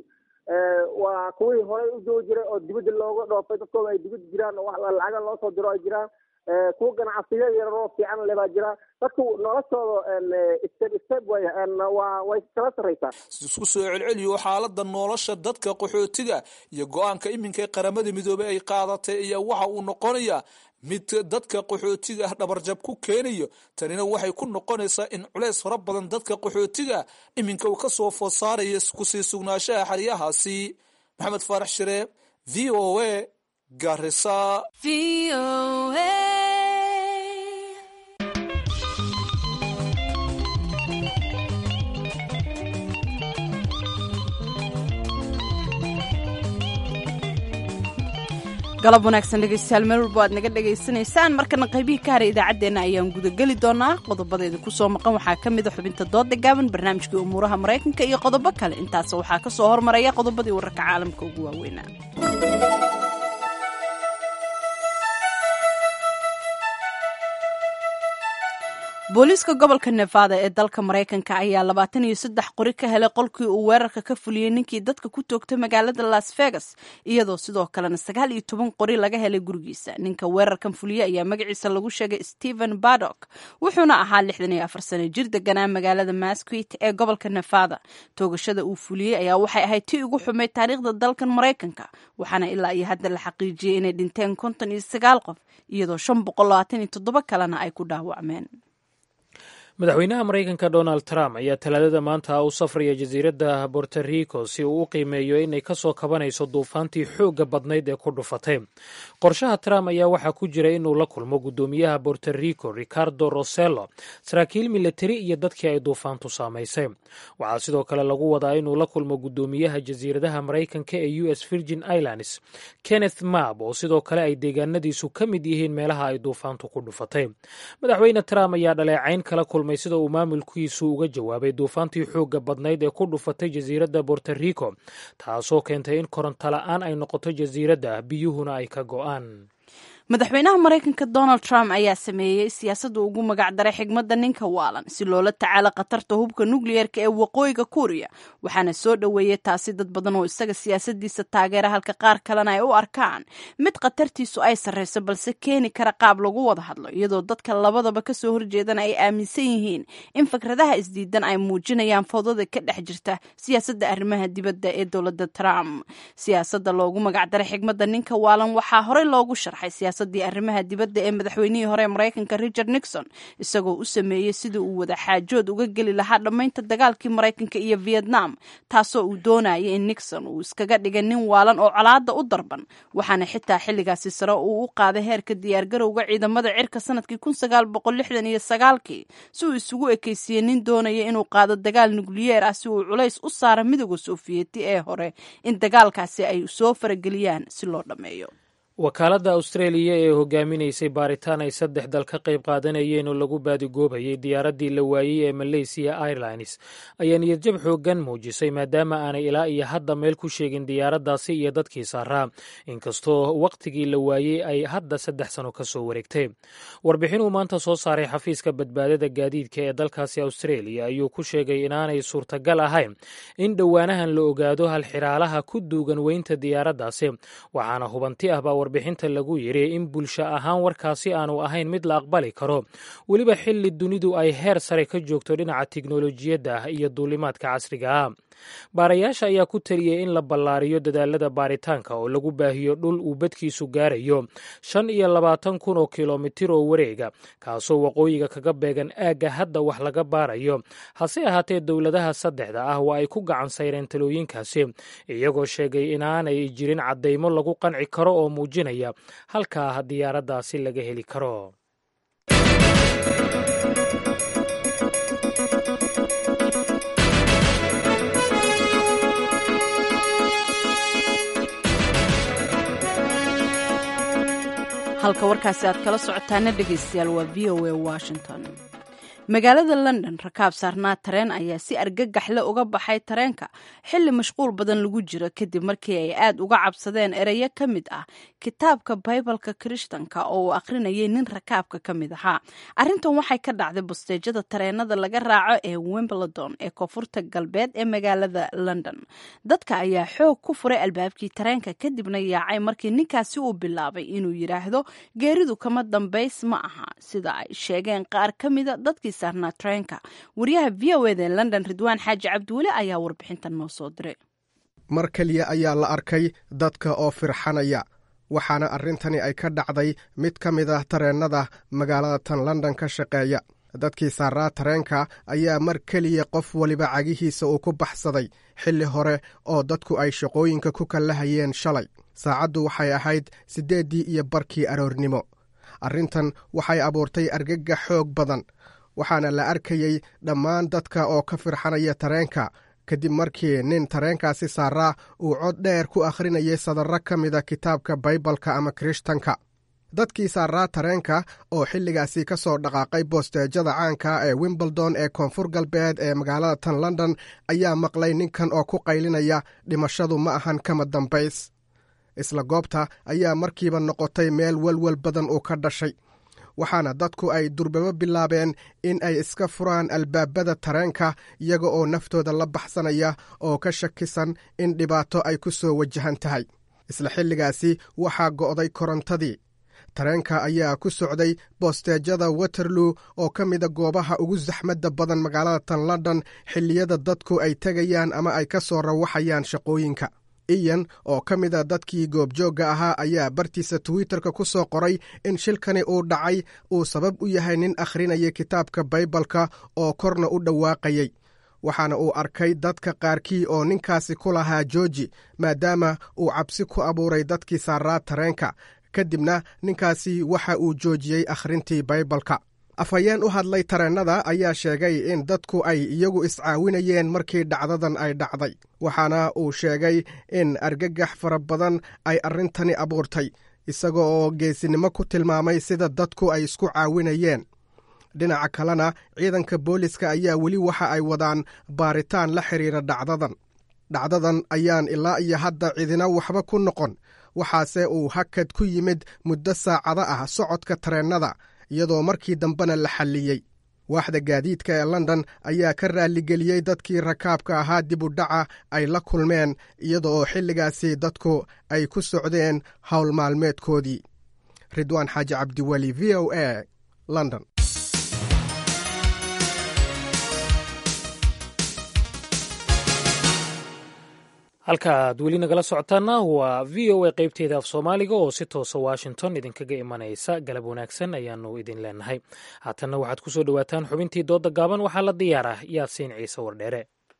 waa kuwii horey u joogi jiray oo dibadda looga dhoofay dadkooda ay dibadda jiraan oo lacaga loo soo diro ay jiraan kuwa ganacsiyo yararoo fiican le baa jira dadku noloshooda step step way waa way kala sarraysaa isku soo celceliyo xaalada nolosha dadka qaxootiga iyo go-aanka iminka qaramada midoobey ay qaadatay ayaa waxa uu noqonayaa mid dadka qaxootiga ah dhabarjab ku keenayo tanina waxay ku noqonaysaa in culeys fara badan dadka qaxootiga iminka uu kasoo food saaraya kusii sugnaanshaha xeryahaasi maxamed faarax shire v o a garisa galab wanaagsan dhegaystayaal meel walbo aad naga dhegaysanaysaan markana qaybihii ka haray idaacaddeenna ayaan gudageli doonaa qodobadeeda kusoo maqan waxaa ka mid a xubinta dooda gaaban barnaamijkii umuuraha maraykanka iyo qodobo kale intaas waxaa ka soo hormaraya qodobadii wararka caalamka ugu waaweynaa booliiska gobolka nevada ee dalka maraykanka ayaa labaatan iyo saddex qori ka helay qolkii uu weerarka ka fuliyey ninkii dadka ku toogtay magaalada las vegas iyadoo sidoo kalena sagaal iyo toban qori laga helay gurigiisa ninka weerarkan fuliyey ayaa magaciisa lagu sheegay stephen badok wuxuuna ahaa lixdan iyo afar sano jir deganaa magaalada masquit ee gobolka nevada toogashada uu fuliyey ayaa waxay ahayd tii ugu xumayd taariikhda dalkan maraykanka waxaana ilaa iyo hadda la xaqiijiyey inay dhinteen konton iyo sagaal qof iyadoo shan boqol labaatan iyo toddoba kalena ay ku dhaawacmeen madaxweynaha maraykanka donald trump ayaa talaadada maanta u safraya jasiiradda borto rico si uu u qiimeeyo inay ka soo kabanayso duufaantii xoogga badnayd ee ku dhufatay qorshaha trump ayaa waxaa ku jira inuu la kulmo guddoomiyaha borto rico ricardo rosello saraakiil militari iyo dadkii ay duufaantu saamaysay waxaa sidoo kale lagu wadaa inuu la kulmo guddoomiyaha jasiiradaha maraykanka ee u s virgin islands kenneth mab oo sidoo kale ay deegaanadiisu ka mid yihiin meelaha ay duufaantu ku dhufatay madaxweyne trump ayaa dhaleecayn kala kulmay sida uu maamulkiisu uga jawaabay duufaantii xoogga badnayd ee ku dhufatay jasiiradda borto rico taasoo keentay in koronto la-aan ay noqoto jasiiradda biyuhuna ay ka go'aan madaxweynaha maraykanka donald trump ayaa sameeyey siyaasadda ugu magacdaray xigmadda ninka waalan si loola tacaalo khatarta hubka nukliyeerka ee waqooyiga kuuriya waxaana soo dhoweeyey taasi dad badan oo isaga siyaasadiisa taageera halka qaar kalena ay u arkaan mid khatartiisu ay sarreyso balse keeni kara qaab lagu wada hadlo iyadoo dadka labadaba kasoo horjeedana ay aaminsan yihiin in fikradaha isdiidan ay muujinayaan fowdada ka dhex jirta siyaasadda arrimaha dibadda ee dowladda trump siyaasadda loogu magacdaray xigmadda ninka waalan waxaa horey loogu sharxay siyaasadii arrimaha dibadda ee madaxweynihii hore ee maraykanka richard nixon isagoo u sameeyey sidii uu wada xaajood uga geli lahaa dhammaynta dagaalkii maraykanka iyo vietnam taasoo uu doonaya in nixon uu iskaga dhigay nin waalan oo colaada u darban waxaana xitaa xilligaasi sare uu u qaaday heerka diyaargarowga ciidamada cirka sanadkii kun sagaal boqol lixdan iyo sagaalkii si uu isugu ekeysiiyey nin doonaya inuu qaado dagaal nukliyeer ah si uu culays u saara midooda sofiyeeti ee hore in dagaalkaasi ay soo farageliyaan si loo dhammeeyo wakaaladda austraeliya ee hogaaminaysay baaritaan ay saddex dal ka qayb qaadanayeen oo lagu baadigoobayay diyaaraddii la waayey ee malaysiya airlines ayaa niyadjab xooggan muujisay maadaama aanay ilaa iyo hadda meel ku sheegin diyaaraddaasi iyo dadkii saaraa inkastoo wakhtigii la waayey ay hadda saddex sano ka soo wareegtay warbixinuu maanta soo saaray xafiiska badbaadada gaadiidka ee dalkaasi austraeliya ayuu ku sheegay inaanay suurtagal ahayn in dhowaanahan la ogaado halxiraalaha ku duugan weynta diyaaraddaasi waxaana hubanti ahbaa warbixinta lagu yidhi in bulsho ahaan warkaasi aanu ahayn mid la aqbali karo weliba xilli dunidu ay heer sare ka joogto dhinaca tiknolojiyadda iyo duulimaadka casriga ah baarayaasha ayaa ku taliyey in la ballaariyo dadaalada baaritaanka oo lagu baahiyo dhul uu badkiisu gaarayo shan iyo labaatan kun oo kilomitir oo wareega kaasoo waqooyiga kaga beegan aagga hadda wax laga baarayo hase ahaatee dowladaha saddexda ah waa ay ku gacan sayreen talooyinkaasi iyagoo sheegay inaanay jirin caddaymo lagu qanci karo oo muujinaya halkaa diyaaraddaasi laga heli karo halka warkaasi aad kala socotaana dhegaystayaal waa v o a washington magaalada london rakaab saarnaa tareen ayaa si argagaxle uga baxay tareenka xilli mashquul badan lagu jiro kadib markii ay aad uga cabsadeen ereyo ka mid ah kitaabka baybalka kirishtanka oo uu akhrinayay nin rakaabka ka mid ahaa arrintan waxay ka dhacday busteejada tareenada laga raaco ee wimbledon ee koonfurta galbeed ee magaalada london dadka ayaa xoog ku furay albaabkii tareenka kadibna yaacay markii ninkaasi uu bilaabay inuu yidhaahdo geeridu kama dambays ma aha sida ay sheegeen qaar ka mida dadkii saarnaa tareenka wariyaha v o eda ee london ridwaan xaaji cabdiweli ayaa warbixintan noo soo diray mar keliya ayaa la arkay dadka oo firxanaya waxaana arrintani ay ka dhacday mid ka mid ah tareennada magaalada tan london ka shaqeeya dadkii saaraa tareenka ayaa mar keliya qof waliba cagihiisa uu ku baxsaday xilli hore oo dadku ay shaqooyinka ku kallahayeen shalay saacaddu waxay ahayd siddeeddii iyo barkii aroornimo arrintan waxay abuurtay argagax xoog badan waxaana la arkayey dhammaan dadka oo ka firxanaya tareenka kadib markii nin tareenkaasi saaraa uu cod dheer ku akhrinayay sadarro ka mida kitaabka baybalka ama kirishtanka dadkii saaraa tareenka oo xilligaasi ka soo dhaqaaqay boosteejada caanka ee wimbledon ee koonfur galbeed ee magaalada tan london ayaa maqlay ninkan oo ku qaylinaya dhimashadu ma ahan kama dambays isla goobta ayaa markiiba noqotay meel welwel badan uu ka dhashay waxaana dadku ay durbabo bilaabeen in ay iska furaan albaabada tareenka iyaga oo naftooda la baxsanaya oo ka shakisan in dhibaato ay ku soo wajahan tahay isla xilligaasi waxaa go'day korontadii tareenka ayaa ku socday boosteejada waterloo oo ka mida goobaha ugu saxmadda badan magaalada tan london xilliyada dadku ay tegayaan ama ay ka soo rawaxayaan shaqooyinka iyan oo ka mida dadkii goobjoogga ahaa ayaa bartiisa twitterka ku soo qoray in shilkani uu dhacay uu sabab u yahay nin akhrinaya kitaabka baybalka oo korna u dhawaaqayay waxaana uu arkay dadka qaarkii oo ninkaasi ku lahaa jooji maadaama uu cabsi ku abuuray dadkii saaraa tareenka kadibna ninkaasi waxa uu joojiyey akhrintii baybalka afhayeen u hadlay tareennada ayaa sheegay in dadku ay iyagu iscaawinayeen markii dhacdadan ay dhacday waxaana uu sheegay in argagax fara badan ay arrintani abuurtay isaga oo geesinimo ku tilmaamay sida dadku ay isku caawinayeen dhinaca kalena ciidanka booliska ayaa weli waxa ay wadaan baaritaan la xidhiira dhacdadan dhacdadan ayaan ilaa iyo hadda cidina waxba ku noqon waxaase uu hakad ku yimid muddo saacado ah socodka tareennada iyadoo markii dambena la xalliyey waaxda gaadiidka ee london ayaa ka raalligeliyey dadkii rakaabka ahaa dib u dhaca ay la kulmeen iyada oo xilligaasi dadku ay ku socdeen howl maalmeedkoodii ridwaan xaaji cabdiweli v o a london halka aad weli nagala socotaana waa v o a qaybteeda af soomaaliga oo si toosa washington idinkaga imanaysa galab wanaagsan ayaanu idin leenahay haatanna waxaad ku soo dhowaataan xubintii dooda gaaban waxaa la diyaarah yaasiin ciise wardheere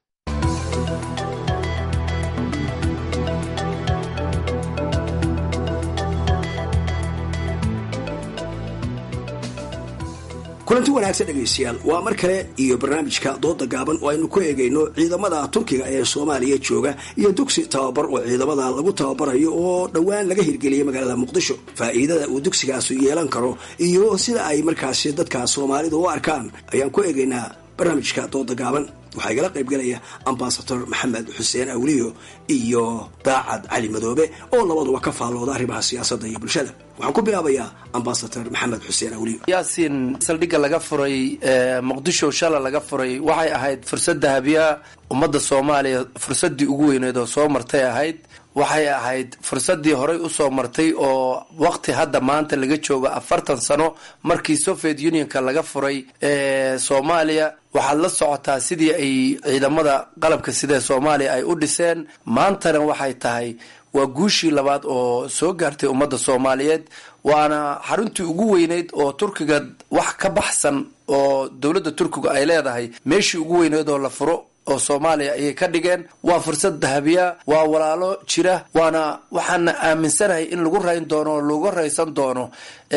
kulanti wanaagsan dhegaystayaal waa mar kale iyo barnaamijka dooda gaaban oo aynu ku eegayno ciidamada turkiga ee soomaaliya jooga iyo dugsi tababar oo ciidamada lagu tababarayo oo dhowaan laga hirgeliyay magaalada muqdisho faa'iidada uu dugsigaasu yeelan karo iyo sida ay markaasi dadka soomaalidu u arkaan ayaan ku eegaynaa barnaamijka dooda gaaban waxaa igala qaybgalaya ambasador maxamed xuseen awliyo iyo daacad cali madoobe oo labaduba ka faallooda arrimaha siyaasadda iyo bulshada waxaan ku bilaabayaa ambasador maxamed xuseen awliyo yaasiin saldhigga laga furay muqdisho shala laga furay waxay ahayd fursad dahabiya ummadda soomaaliya fursaddii ugu weyneed oo soo martay ahayd waxay ahayd fursaddii horey usoo martay oo waqti hadda maanta laga joogo afartan sano markii soviet unionka laga furay soomaaliya waxaad la socotaa sidii ay ciidamada qalabka sida soomaaliya ay u dhiseen maantana waxay tahay waa guushii labaad oo soo gaartay ummadda soomaaliyeed waana xaruntii ugu weyneyd oo turkiga wax ka baxsan oo dowladda turkiga ay leedahay meeshii ugu weyneyd oo la furo oo soomaaliya ayay ka dhigeen waa fursad dahabiya waa walaalo jira waana waxaana aaminsanahay in lagu rayn doono oo lagu raysan doono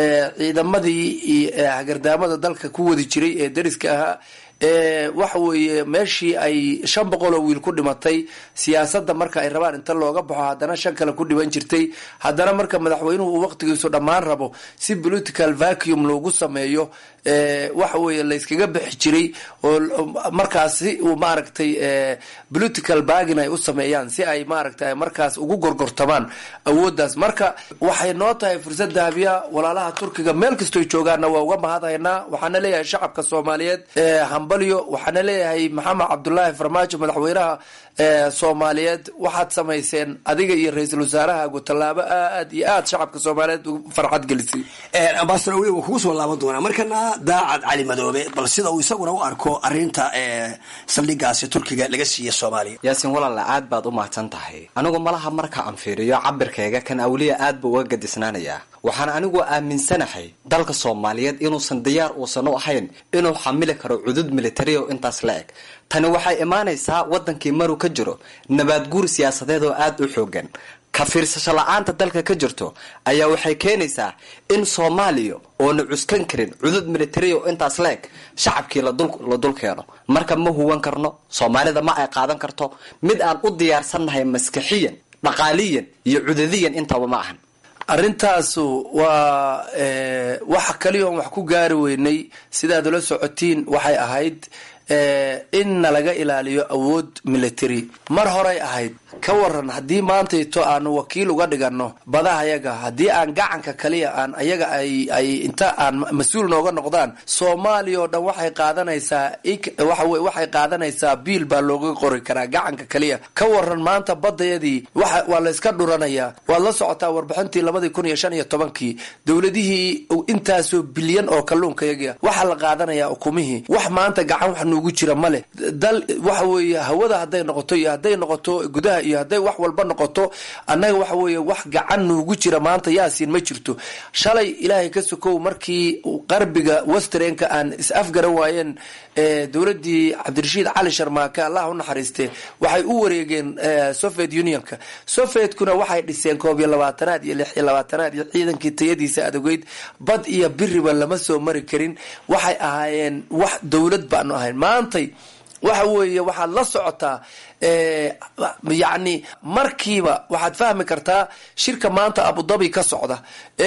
ciidamadii hagardaamada dalka ku wadi jiray ee dariska ahaa waxa weeye meeshii ay shan boqol oo wiil ku dhimatay siyaasadda marka ay rabaan inta looga baxo haddana shan kale ku dhiban jirtay haddana marka madaxweynuhu uu waqtigiisu dhammaan rabo si political vacuum loogu sameeyo waxa weeye layskaga bixi jiray oo markaasi uu maaragtay political bagin ay u sameeyaan si ay maaragtay markaas ugu gorgortamaan awooddaas marka waxay noo tahay fursad dahabiya walaalaha turkiga meel kastooy joogaanna waa uga mahadhaynaa waxaana leeyahay shacabka soomaaliyeed hambalyo waxaana leeyahay maxamed cabdulaahi farmaajo madaxweynaha soomaaliyeed waxaad samayseen adiga iyo ra-iisul wasaarahaagu tallaabo aad iyo aad shacabka soomaaliyeed farxad gelisay ambasador awliyo waa kugu soo laaban doonaa markana daacad cali madoobe bal sida uu isaguna u arko arinta saldhigaasi turkiga laga siiya soomaaliya yaasiin walaala aad baad u mahadsan tahay anigu malaha marka aan fiiriyo cabirkayga kan awliya aad buu uga gadisnaanayaa waxaan anigu aaminsanahay dalka soomaaliyeed inuusan diyaar uusan u ahayn inuu xamili karo cudud militari oo intaas la eg tani waxay imaanaysaa wadankii maruu ka jiro nabaadguur siyaasadeed oo aada u xoogan ka fiirsasho la-aanta dalka ka jirto ayaa waxay keenaysaa in soomaaliya oona cuskan karin cudud military oo intaas leeg shacabkii la dul keeno marka ma huwan karno soomaalida ma ay qaadan karto mid aan u diyaarsannahay maskaxiyan dhaqaaliyan iyo cudadiyan intaba ma ahan arrintaasu waa waxa kaliya oon wax ku gaari weynay sidaad ula socotiin waxay ahayd in nalaga ilaaliyo awood military mar horay ahayd ka waran haddii maantayto aanu wakiil uga dhigano badaha yaga haddii aan gacanka kaliya aan ayaga ay ay inta aan mas-uul nooga noqdaan soomaaliya oo dhan waxay qaadanaysaa waxawe waxay qaadanaysaa biil baa looga qori karaa gacanka kaliya ka waran maanta badayadii waxa waa la iska dhuranayaa waad la socotaa warbixintii labadii kun iyo shan iyo tobankii dowladihii intaasoo bilyan oo kalluunka yaga waxaa la qaadanayaa ukumihii wax maanta gacan wax nuugu jira male dal waxa weeye hawada hadday noqoto iyo hadday noqoto gudaha iyo hadday wax walba noqoto annaga waxa weeye wax gacan nuugu jira maanta yaasiin ma jirto shalay ilaahay ka sokow markii qarbiga westrenka aan is afgaran waayeen dowladii cabdirashiid cali sharmaake allah u naxariiste waxay u wareegeen soviet unionka sovietkuna waxay dhiseen koob iyo labaatanaad iyo lix iyo labaatanaad iyo ciidankii tayadiisa adogeyd bad iyo biriba lama soo mari karin waxay ahaayeen wax dowlad baanu ahayn maantay waxa weeye waxaad la socotaa yacni markiiba waxaad fahmi kartaa shirka maanta abudabi ka socda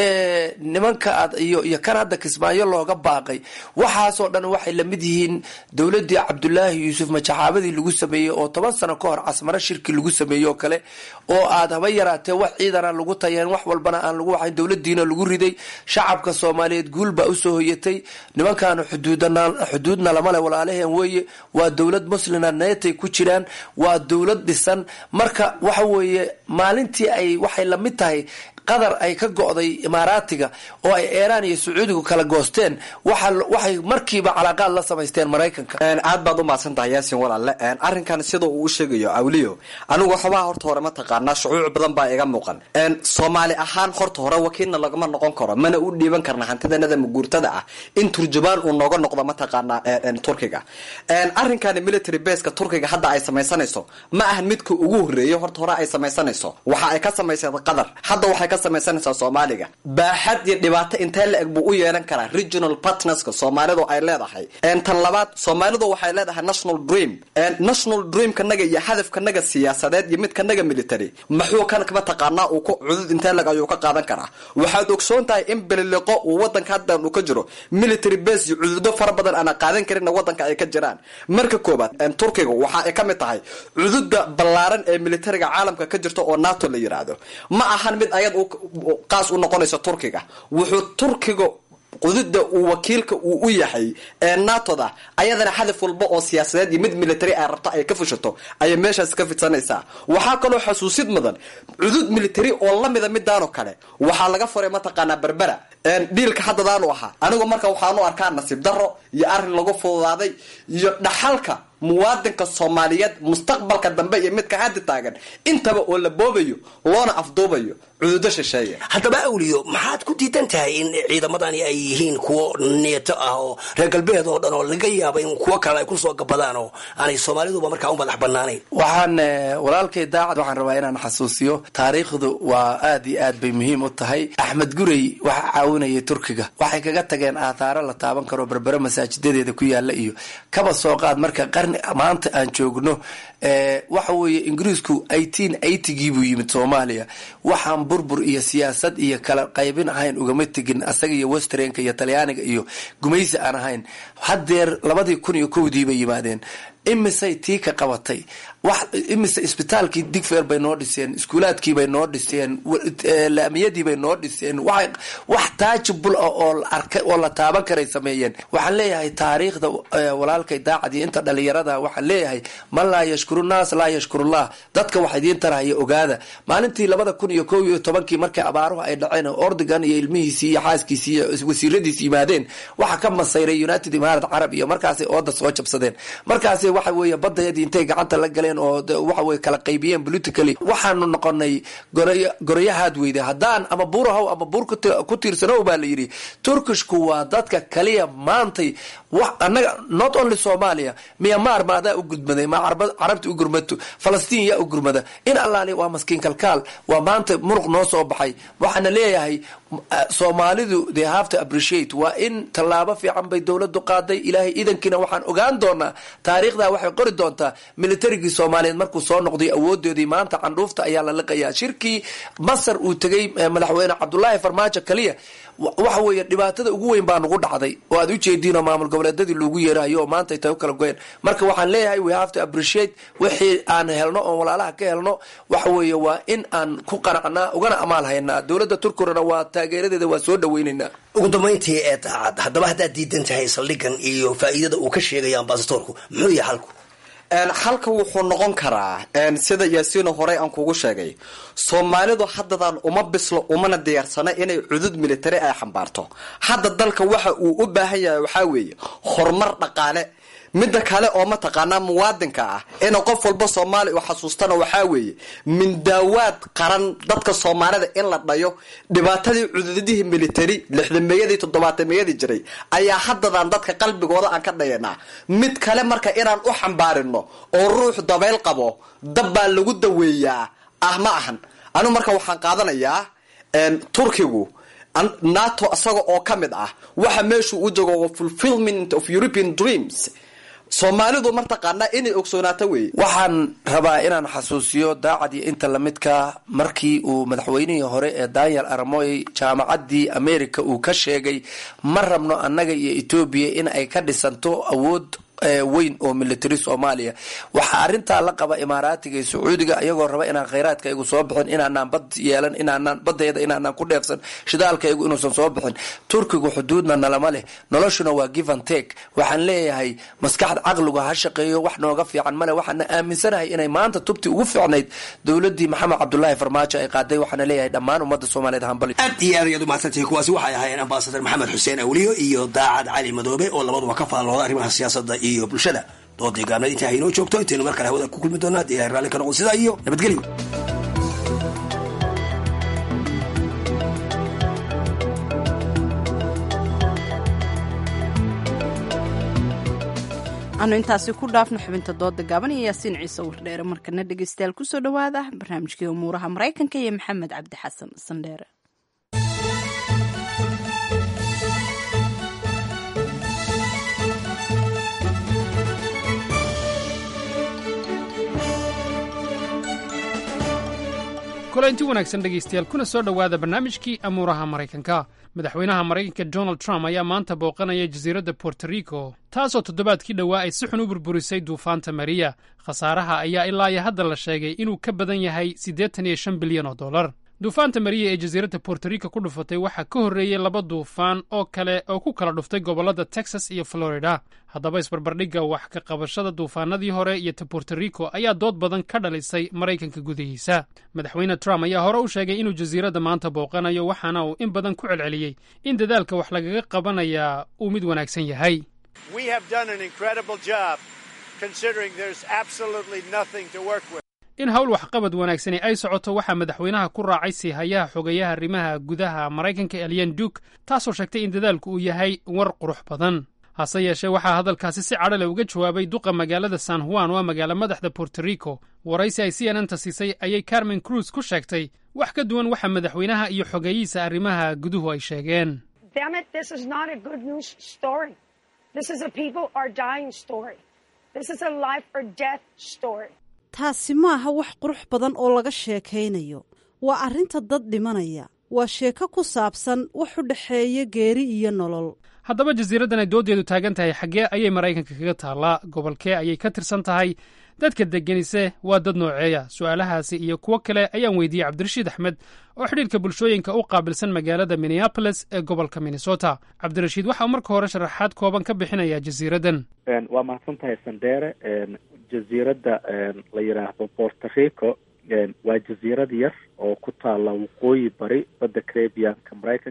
nimanka aad iyo iyo kan hadda kismaayo looga baaqay waxaasoo dhan waxay lamid yihiin dowladii cabdulaahi yuusuf majaxaabadii lagu sameeyey oo toban sano ka hor casmaro shirki lagu sameeyey oo kale oo aad haba yaraatee wax ciidan aan lagu tayeen wax walbana aan lagu waxayn dowladiina lagu riday shacabka soomaaliyeed guul baa usoo hoyatay nimankaanu xuduudana xuduudna lama le walaalaheen weeye waa dowlad muslina neetay ku jiraan waa dowlad dhisan marka waxa weeye maalintii ay waxay lamid tahay qadar ay ka go'day imaaraatiga oo ay eeraan iyo sacuudigu kala goosteen waxay markiiba calaaqaad la samaysteen maraykanka aad baad u mahadsan tahay yaasin walaalle arrinkan sida uu u sheegayo awliyo anigu waxbaa horta hore ma taqaanaa shucuuc badan baa iga muuqan soomaali ahaan horta hore wakiilna lagama noqon karo mana u dhiiban karna hantidanada maguurtada ah in turjubaan uu nooga noqdo mataqaanaa turkiga arrinkan military baska turkiga hadda ay samaysanayso ma ahan midka ugu horeeyo horta hore ay samaysanayso waxa ay ka samaysay qadar hadda waxay ka samaysanaysaa soomaaliga baaxad iyo dhibaato intee la eg buu u yeelan karaa regional partnerska soomaalidu ay leedahay tan labaad soomaalidu waxay leedahay national dream national dreamkanaga iyo hadafkanaga siyaasadeed iyo midkanaga military maxuu kan mataqaanaa uu ku cudud intee leg ayuu ka qaadan karaa waxaad ogsoon tahay in beliliqo uu wadanka haddan uu ka jiro military base iyo cududo fara badan aana qaadan karinna wadanka ay ka jiraan marka koobaad turkiga waxa ay ka mid tahay cududa ballaaran ee militariga caalamka ka jirta oo nato la yiraahdo ma ahan mid ayad qaas u noqonayso turkiga wuxuu turkiga qududa uu wakiilka uu u yahay ee natoda ayadana hadaf walba oo siyaasadeed iyo mid military ay rabto ay ka fushato ayay meeshaas ka fidsanaysaa waxaa kaloo xasuusid mudan cudud military oo lamida midaanoo kale waxaa laga furay mataqaanaa berbera dhiilka haddadaanu ahaa anigu marka waxaanu arkaa nasiib daro iyo arrin lagu fududaaday iyo dhaxalka muwaadinka soomaaliyeed mustaqbalka dambe iyo midka hadda taagan intaba oo la boobayo loona afduubayo cududo shisheeye haddaba awliyo maxaad ku diidan tahay in ciidamadani ay yihiin kuwo neeto ah oo reer galbeed oo dhan oo laga yaaba in kuwo kale ay kusoo gabadaan oo aanay soomaaliduba markaa u madax banaanayn waxaan walaalkay daacad waxaan rabaa inaan xasuusiyo taariikhdu waa aad iyo aad bay muhiim u tahay axmed gurey waxaa caawinayay turkiga waxay kaga tageen aathaaro la taaban karo berbere masaajidadeeda ku yaala iyo kaba soo qaad marka qarni maanta aan joogno waxa weeye ingiriisku eighteen eightygii buu yimid soomaaliya waxaan burbur iyo siyaasad iyo kala qaybin ahayn ugama tegin asaga iyo westrenka iyo talyaaniga iyo gumaysi aan ahayn haddeer labadii kun iyo kowdii bay yimaadeen imisay tii ka qabatay wax imise isbitaalkii digfeer bay noo dhiseen iskuulaadkii bay noo dhiseen laamiyadii bay noo dhiseen waxay wax taajibul ah oo la arkay oo la taaban karay sameeyeen waxaan leeyahay taariikhda walaalkay daacad iyo inta dhalinyarada waxaan leeyahay man laa yashkuru naas laa yashkurullah dadka wax idiin tarahaya ogaada maalintii labada kun iyo kow iyo tobankii markii abaaruhu ay dhaceen ordigan iyo ilmihiisii iyo xaaskiisii iyo wasiiradiisi yimaadeen waxaa ka masayray united imaarad carab iyo markaasay ooda soo jabsadeen markaas waxa weeye badayadii intay gacanta la galeen oo waxa weye kala qaybiyeen politically waxaanu noqonay gorayahaad weyde haddaan ama buurahow ama buur ku tiirsanow baa la yidhi turkishku waa dadka kaliya maantay anaga not only somalia miyamaar ma adaa u gudmaday ma carabta u gurmato falastiin yaa u gurmada in allaali waa maskiin kalkaal waa maanta muruq noo soo baxay waxaana leeyahay soomaalidu they have to appreciate waa in tallaabo fiican bay dowladu qaaday ilaahay idankiina waxaan ogaan doonaa taariikhda waxay qori doontaa militarigii soomaaliyeed markuu soo noqday awoodoodii maanta candhuufta ayaa la liqayaa shirkii masar uu tegay madaxweyne cabdulaahi farmaajo kaliya waxa weeye dhibaatada ugu weyn baa nagu dhacday oo aad ujeediinoo maamul goboleedadii loogu yeerahayo oo maanta ay tahay u kala goyeen marka waxaan leeyahay we have to appreciate wixii aan helno oon walaalaha ka helno waxa weeye waa in aan ku qanacnaa ugana amaal haynaa dowladda turkigana waa taageeradeeda waa soo dhaweyneynaa ugu dambayntii ee daacad haddaba haddaad diidan tahay saldhigan iyo faa'iidada uu ka sheegaya ambasadoorku muxuu yahay xalku xalka wuxuu noqon karaa sida yaasiino horey aan kugu sheegay soomaalidu haddadan uma bislo umana diyaarsana inay cudud militari ay xambaarto hadda dalka waxa uu u baahan yahay waxaa weeye horumar dhaqaale midda kale oo mataqaanaa muwaadinka ah in qof walba soomaali u xasuustana waxaa weeye mindaawaad qaran dadka soomaalida in la dhayo dhibaatadii cududihii military lixdameeyadii toddobaatameyadii jiray ayaa haddadan dadka qalbigooda aan ka dhayanaa mid kale marka inaan u xambaarino oo ruux dabayl qabo dab baa lagu daweeyaa ah ma ahan anigu marka waxaan qaadanayaa turkigu nato isaga oo ka mid ah waxa meeshuu u joogo fulfilment of european dreams soomaalidu martaqaanaa inay ogsoonaato wey waxaan rabaa inaan xasuusiyo daacad iyo inta lamidka markii uu madaxweynihii hore ee daniel aramoy jaamacaddii america uu ka sheegay ma rabno annaga iyo etoobiya in ay ka dhisanto awood weyn oo military soomaaliya waxaa arintaa la qaba imaaraatiga iyo sacuudiga iyagoo raba inaan khayraadka igu soo bixin inaanaan bad yeelan inaanaan badeeda inaanaan ku dheefsan shidaalkaygu inuusan soo bixin turkigu xuduudna nalama leh noloshuna waa give and take waxaan leeyahay maskaxda caqligu ha shaqeeyo wax nooga fiican male waxaana aaminsanahay inay maanta tubti ugu fiicnayd dowladii maxamed cabdulaahi farmaajo ay qaaday waxaana leeyahay dhammaan ummadda soomaaliyeed hambali aad iyo aad ayaad umahadsantihi kuwaasi waxay ahaayeen ambasadar maxamed xuseen awliyo iyo daacad cali madoobe oo labaduba ka faallooda arrimaha siyaasadda iyo bulshada doodii gaabneed intaa haynoo joogto intaynu mar kale hawada ku kulmi doona haddii ilahay raalli ka noqon sidaa iyo nabadgelyo anu intaasi ku dhaafno xubinta dooda gaaban iyo yaasiin ciise wardheere markana dhegeystayaal kusoo dhowaada barnaamijkii umuuraha maraykanka iyo maxamed cabdi xasan sandheere kulanti wanaagsan dhegaystayaal kuna soo dhowaada barnaamijkii amuuraha maraykanka madaxweynaha maraykanka donald trump ayaa maanta booqanaya jasiiradda borto rico taasoo toddobaadkii dhowaa ay si xun u burburisay duufaanta mariya khasaaraha ayaa ilaa iyo hadda la sheegay inuu ka badan yahay siddeetan iyo shan bilyan oo dollar duufaanta mariya ee jasiiradda borto rico ku dhufatay waxaa ka horreeyey laba duufaan oo kale oo ku kala dhuftay gobollada texas iyo florida haddaba isbarbardhigga wax ka qabashada duufaanadii hore iyo ta borto rico ayaa dood badan ka dhalisay maraykanka gudihiisa madaxweyne trump ayaa hore u sheegay inuu jasiiradda maanta booqanayo waxaana uu in badan ku celceliyey in dadaalka wax lagaga qabanayaa uu mid wanaagsan yahay in hawl waxqabad wanaagsani ay socoto waxaa madaxweynaha ku raacay siihayaha xogeyaha arrimaha gudaha maraykanka elyan duke taasoo sheegtay in dadaalku uu yahay war qurux badan hase yeeshee waxaa hadalkaasi si cadhale uga jawaabay duqa magaalada san juan waa magaalo madaxda borto rico waraysi ay c n n ta siisay ayay carmen cruz ku sheegtay wax ka duwan waxa madaxweynaha iyo xogeeyihiisa arrimaha guduhu ay sheegeen taasi maaha wax qurux badan oo laga sheekaynayo waa arrinta dad dhimanaya waa sheeko ku saabsan wax u dhexeeya geeri iyo nolol haddaba jasiiraddan ay dooddeedu taagan tahay xaggee ayay maraykanka kaga taallaa gobolkee ayay ka tirsan tahay dadka deggenise waa dad nooceeya su'aalahaasi iyo kuwo kale ayaan weydiiyey cabdirashiid axmed oo xidhiirka bulshooyinka u qaabilsan magaalada minneabolis ee gobolka minnesota cabdirashiid waxa uu marka hore sharaxaad kooban ka bixinayaa jasiiraddan waa mahadsan tahay sandheere jasiiradda la yidhaahdo borto rico waa jasiirad yar oo ku taalla waqooyi bari badda carabianka maraykanka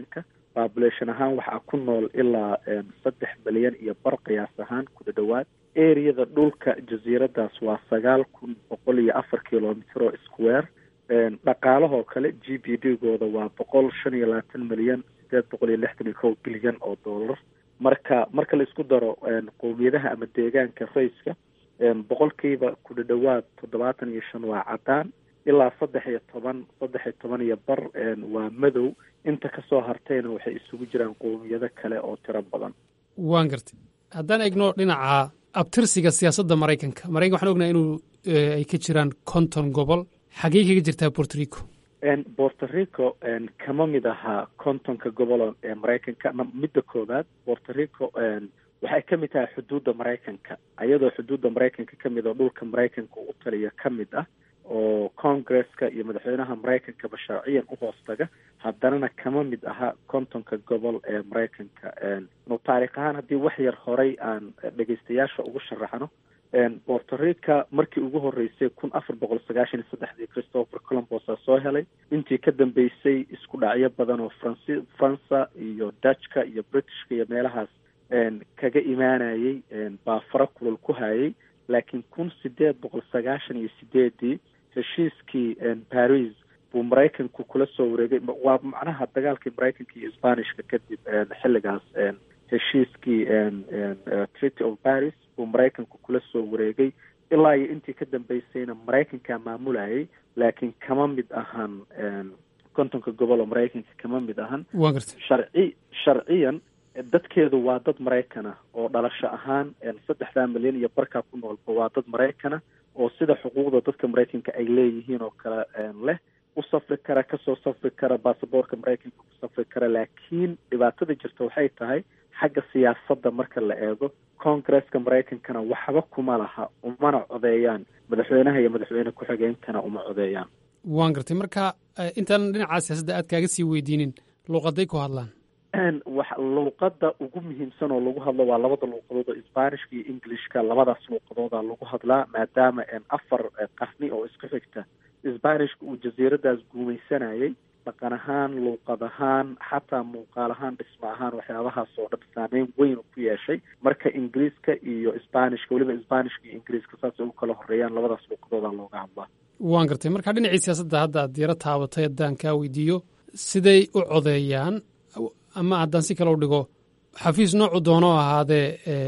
population ahaan waxaa ku nool ilaa saddex milyan iyo bar qiyaas ahaan kuda dhowaad areada dhulka jasiiradaas waa sagaal kun boqol iyo afar kilomitr oo square dhaqaalahoo kale g b d gooda waa boqol shan iyo labaatan milyan sideed boqol iyo lixdan iyo kow bilyan oo dollar marka marka la isku daro qowmiyadaha ama deegaanka rayska boqolkiiba kudha dhowaad toddobaatan iyo shan waa cadaan ilaa saddex iyo toban saddex iyo toban iyo bar waa madow inta kasoo hartayna waxay isugu jiraan qowmiyado kale oo tiro badan waan gartay haddaan egno dhinaca abtirsiga siyaasadda maraykanka maraykan waxaan ognahay inuu ay ka jiraan konton gobol xagee kaga jirtaa borto rico borto rico kama mid ahaa kontonka gobol ee maraykanka midda koowaad borto rico waxay ka mid tahay xuduudda maraykanka iyadoo xuduudda maraykanka ka mid oo dhulka maraykanka u taliya ka mid ah oo congresska iyo madaxweynaha maraykankaba sharciyan u hoostaga haddanana kama mid aha kontonka gobol ee maraykanka nu taarikh ahaan haddii wax yar horay aan dhegeystayaasha ugu sharaxno borto rica markii ugu horeysay kun afar boqol sagaashan iyo saddexdii christopher colombosa soo helay intii ka dambeysay isku dhacyo badan oo franci faransa iyo dutchka iyo britishka iyo meelahaas kaga imaanayay baa fara kulul ku hayay laakiin kun sideed boqol sagaashan iyo sideedii heshiiskii paris buu maraykanku kula soo wareegay waa macnaha dagaalkii maraykanka iyo sbanishka kadib xilligaas heshiiskii treaty of paris buu maraykanku kula soo wareegay ilaa iyo intii ka dambeysayna maraykankaa maamulayay laakiin kama mid ahan kontonka gobol oo maraykanka kama mid ahan waa garta sharci sharciyan dadkeedu waa dad maraykana oo dhalasho ahaan saddexdaa milyan iyo barkaa ku noolba waa dad maraykana oo sida xuquuqda dadka maraykanka ay leeyihiin oo kale leh u safri kara kasoo safri kara baasaboorka maraykanka ku safri kara laakiin dhibaatada jirta waxay tahay xagga siyaasadda marka la eego congresska maraykankana waxba kuma laha umana codeeyaan madaxweynaha iyo madaxweyne ku-xigeenkana uma codeeyaan waan gartay marka intaan dhinaca siyaasadda aad kaaga sii weydiinin luuqaday ku hadlaan wax luuqada ugu muhiimsan oo lagu hadlo waa labada luuqadood oo sbanishka iyo englishka labadaas luuqadooda lagu hadlaa maadaama afar qarni oo isku xigta sbanishka uu jasiiradaas guumaysanayay dhaqan ahaan luuqad ahaan xataa muuqaal ahaan dhismo ahaan waxyaabahaas oo dhan saameyn weyn ku yeeshay marka ingiriiska iyo sbanishka weliba sbanishka iyo ingiriiska saasay u kala horeeyaan labadaas luuqadooda looga hadlaa waan gartay marka dhinacii siyaasadda hadda aad diiro taabatay haddaan kaa weydiiyo siday u codeeyaan ama haddaan si kale u dhigo xafiis noocu doono ahaadee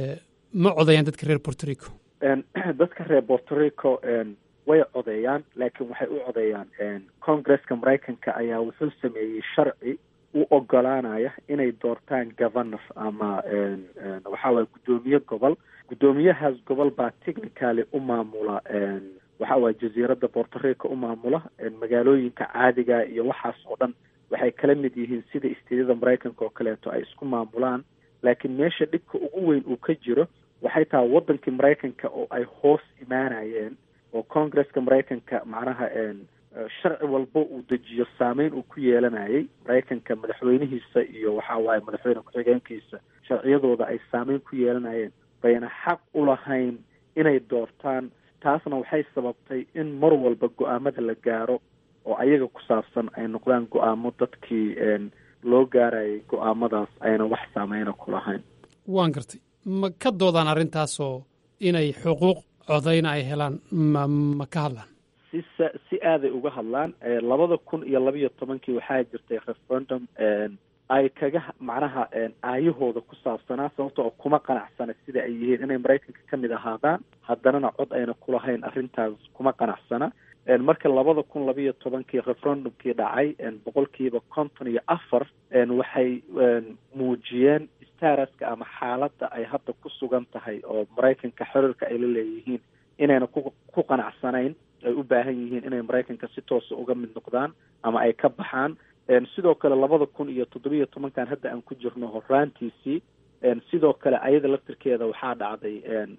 ma codeeyaan dadka reer borto rico dadka reer borto rico way codeeyaan laakiin waxay u codeeyaan congresska maraykanka ayaa wuxuu sameeyey sharci u ogolaanaya inay doortaan governor ama waxaa waye guddoomiye gobol guddoomiyahaas gobol baa technicaly u maamula waxa waye jasiiradda borto rico u maamula magaalooyinka caadiga iyo waxaas oo dhan waxay kala mid yihiin sida istiidyada maraykanka oo kaleeto ay isku maamulaan laakiin meesha dhibka ugu weyn uu ka jiro waxay tahay waddankii maraykanka oo ay hoos imaanayeen oo congresska maraykanka macnaha sharci walba uu dejiyo saameyn uu ku yeelanayay maraykanka madaxweynihiisa iyo waxa waaye madaxweyne ku-xigeenkiisa sharciyadooda ay saameyn ku yeelanayeen bayna xaq u lahayn inay doortaan taasna waxay sababtay in mar walba go-aamada la gaaro oo ayaga ku saabsan ay noqdaan go-aamo dadkii loo gaarayay go-aamadaas ayna wax saameyna ku lahayn waan gartay ma ka doodaan arrintaasoo inay xuquuq codayna ay helaan ma ma ka hadlaan si si aaday uga hadlaan labada kun iyo labiyo tobankii waxaa jirtay referendum ay kaga macnaha aayahooda ku saabsanaa sababta oo kuma qanacsana sida ay yihiin inay maraykanka ka mid ahaadaan haddanana cod ayna kulahayn arrintaas kuma qanacsana marka labada kun labiyo tobankii referendumkii dhacay boqolkiiba konton iyo afar waxay muujiyeen staraska ama xaaladda ay hadda ku sugan tahay oo maraykanka xiriirka ay la leeyihiin inayna ku ku qanacsanayn ay u baahan yihiin inay maraykanka si toosa uga mid noqdaan ama ay ka baxaan sidoo kale labada kun iyo toddobiyo tobankan hadda aan ku jirno horaantiisii sidoo kale ayada laftirkeeda waxaa dhacday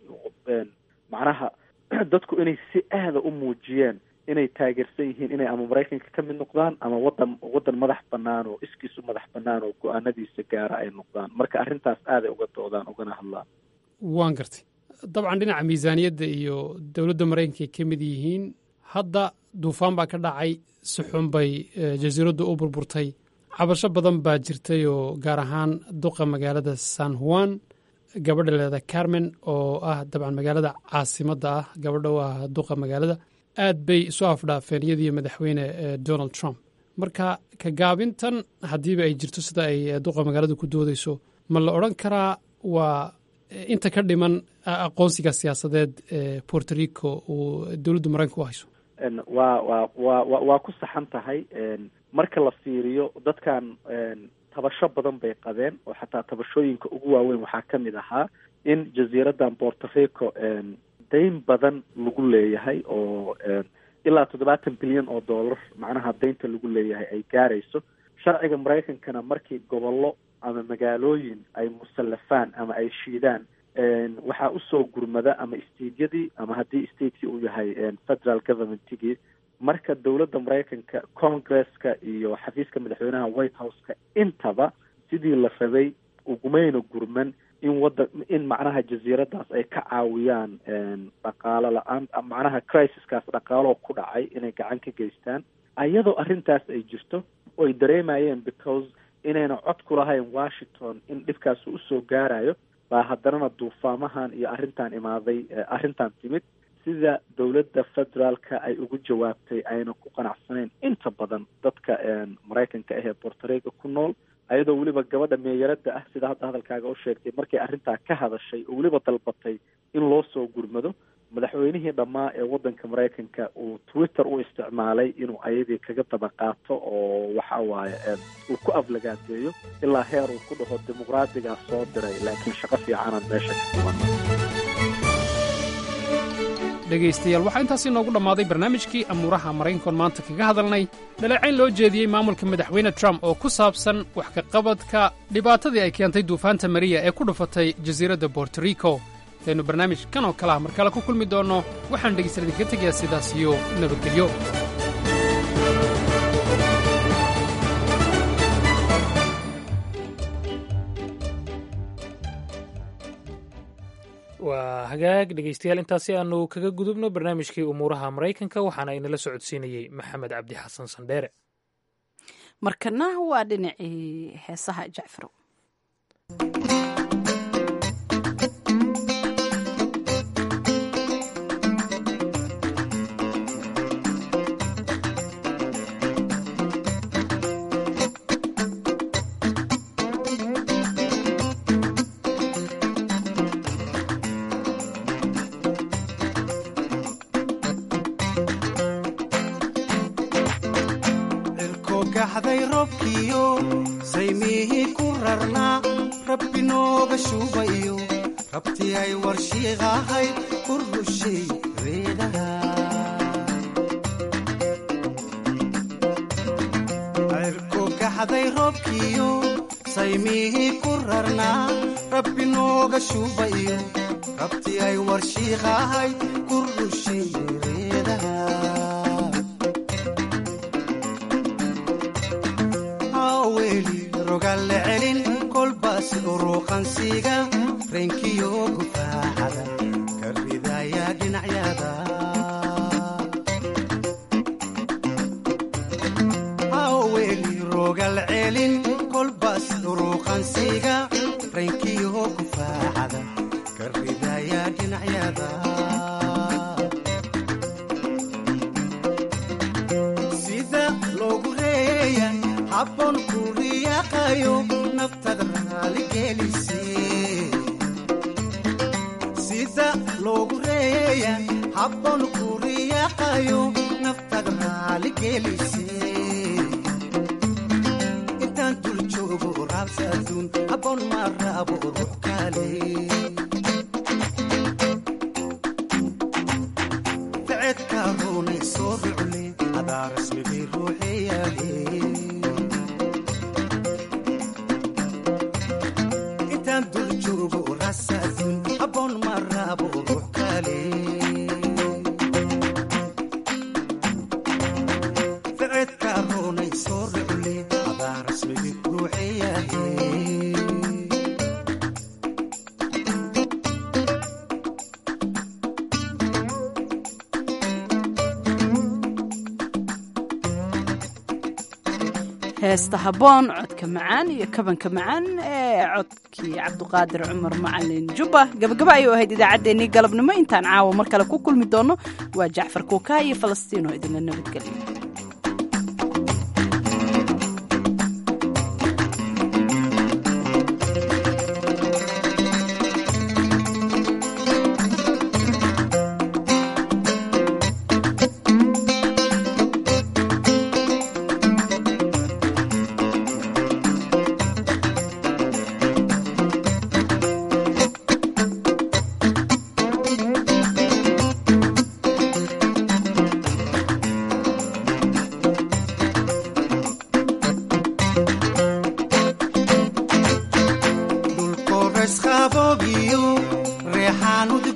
macnaha dadku inay si aada u muujiyeen inay taageersan yihiin inay ama maraykanka ka mid noqdaan ama wadan waddan madax banaan oo iskiis u madax banaan oo go-aanadiisa gaara ay noqdaan marka arrintaas aaday uga doodaan ugana hadlaan waan gartay dabcan dhinaca miisaaniyadda iyo dowladda maraykanka ay ka mid yihiin hadda duufaan baa ka dhacay si xun bay jasiiraddu u burburtay cabasho badan baa jirtay oo gaar ahaan duqa magaalada san juan gabadha leeda carmen oo ah dabcan magaalada caasimadda ah gabadha u ah duqa magaalada aad bay isu afdhaafeen iyadiyo madaxweyne donald trump marka ka gaabintan haddiiba ay jirto sida ay duqa magaalada ku doodeyso ma la odran karaa waa inta ka dhiman aqoonsiga siyaasadeed ee puerto rico uu dowladda maraykanka u hayso waa waa wa waa ku saxan tahay marka la fiiriyo dadkan tabasho badan bay qabeen oo xataa tabashooyinka ugu waaweyn waxaa ka mid ahaa in jasiiradan puerto rico dayn badan lagu leeyahay oo ilaa toddobaatan bilyan oo dollar macnaha daynta lagu leeyahay ay gaarayso sharciga maraykankana markii gobollo ama magaalooyin ay musallafaan ama ay shiidaan waxaa usoo gurmada ama stadeyadii ama haddii stateki uu yahay federal governmentigii marka dowladda maraykanka congresska iyo xafiiska madaxweynaha white houseka intaba sidii la rabay ugumayna gurman in wada in macnaha jasiiradaas ay ka caawiyaan dhaqaalo la-aan macnaha crisiskaas dhaqaaloo ku dhacay inay gacan ka geystaan ayadoo arrintaas ay jirto oy dareemayeen because inayna cod ku lahayn washington in dhibkaas usoo gaarayo baa haddanana duufaamahan iyo arrintan imaaday arrintan timid sida dowladda federaalka ay ugu jawaabtay ayna ku qanacsaneyn inta badan dadka maraykanka ahee puerto rico ku nool ayadoo weliba gabadha meeyaradda ah sida hadda hadalkaaga u sheegtay markay arrintaa ka hadashay oo weliba dalbatay in loo soo gurmado madaxweynihii dhammaa ee waddanka maraykanka uu twitter u isticmaalay inuu ayadii kaga daba qaato oo waxa waaye uu ku aflagaadeeyo ilaa heer uu ku dhaho dimuqraadigaa soo diray laakiin shaqo fiicanaan meesha ka kuban dhegaystayaal waxaa intaasi noogu dhammaaday barnaamijkii amuuraha maraykankoon maanta kaga hadalnay dhaleecayn loo jeediyey maamulka madaxweyne trump oo ku saabsan wax ka qabadka dhibaatadii ay keentay duufaanta mariya ee ku dhufatay jasiiradda borto rico intaynu barnaamij kan oo kale ah mar kale ku kulmi doonno waxaan dhegaystayaal idinka tegayaa sidaas iyo nabadgelyo waa hagaag dhegaystayaal intaasi aanu kaga gudubno barnaamijkii umuuraha maraykanka waxaana inala socodsiinayey maxamed cabdi xasan sandheere markana waa dhinacii heesaha jacfarow gaxday robkiyo saymihii ku rarnaa rabbi nooga shuubayo rabti ay warshiiqahay ku rushay reedaha cirko gaxday robkiyo saymihii ku rarnaa rabbi nooga shuubayo rabti ay warshiiqahay ku rushay reedaha rogalle celin kolbaas uruuqansiga reenkiyo gufaaxada ka ridaya dhinacyada haweli rogal celin kolbaas uruuqansiga reenkiyo gufaaxada ka ridaya dhinacyada sida loogu reeya habboon ku riyaqayo naftada raaligelise sida loogu reeya habboon ku riyaqayo naftada raaligelise intaan dul joogo raabsaduun habboon ma raabo ruux kale ficedka roonay soo rucle adaa rasmigay ruuxeyaale ficedka roonay soo rucle adaa rasmigii ruuxeyahe heesta haboon codka macaan iyo kabanka macaan ee codkii cabduqaadir cumar macalin jubba gabagaba ayuu ahayd idaacaddeenii galabnimo intaan caawa mar kale ku kulmi doono waa jacfar kuukaa iyo falastiin oo idinla nabadgeliyo Dulcorres jabobio, rehanut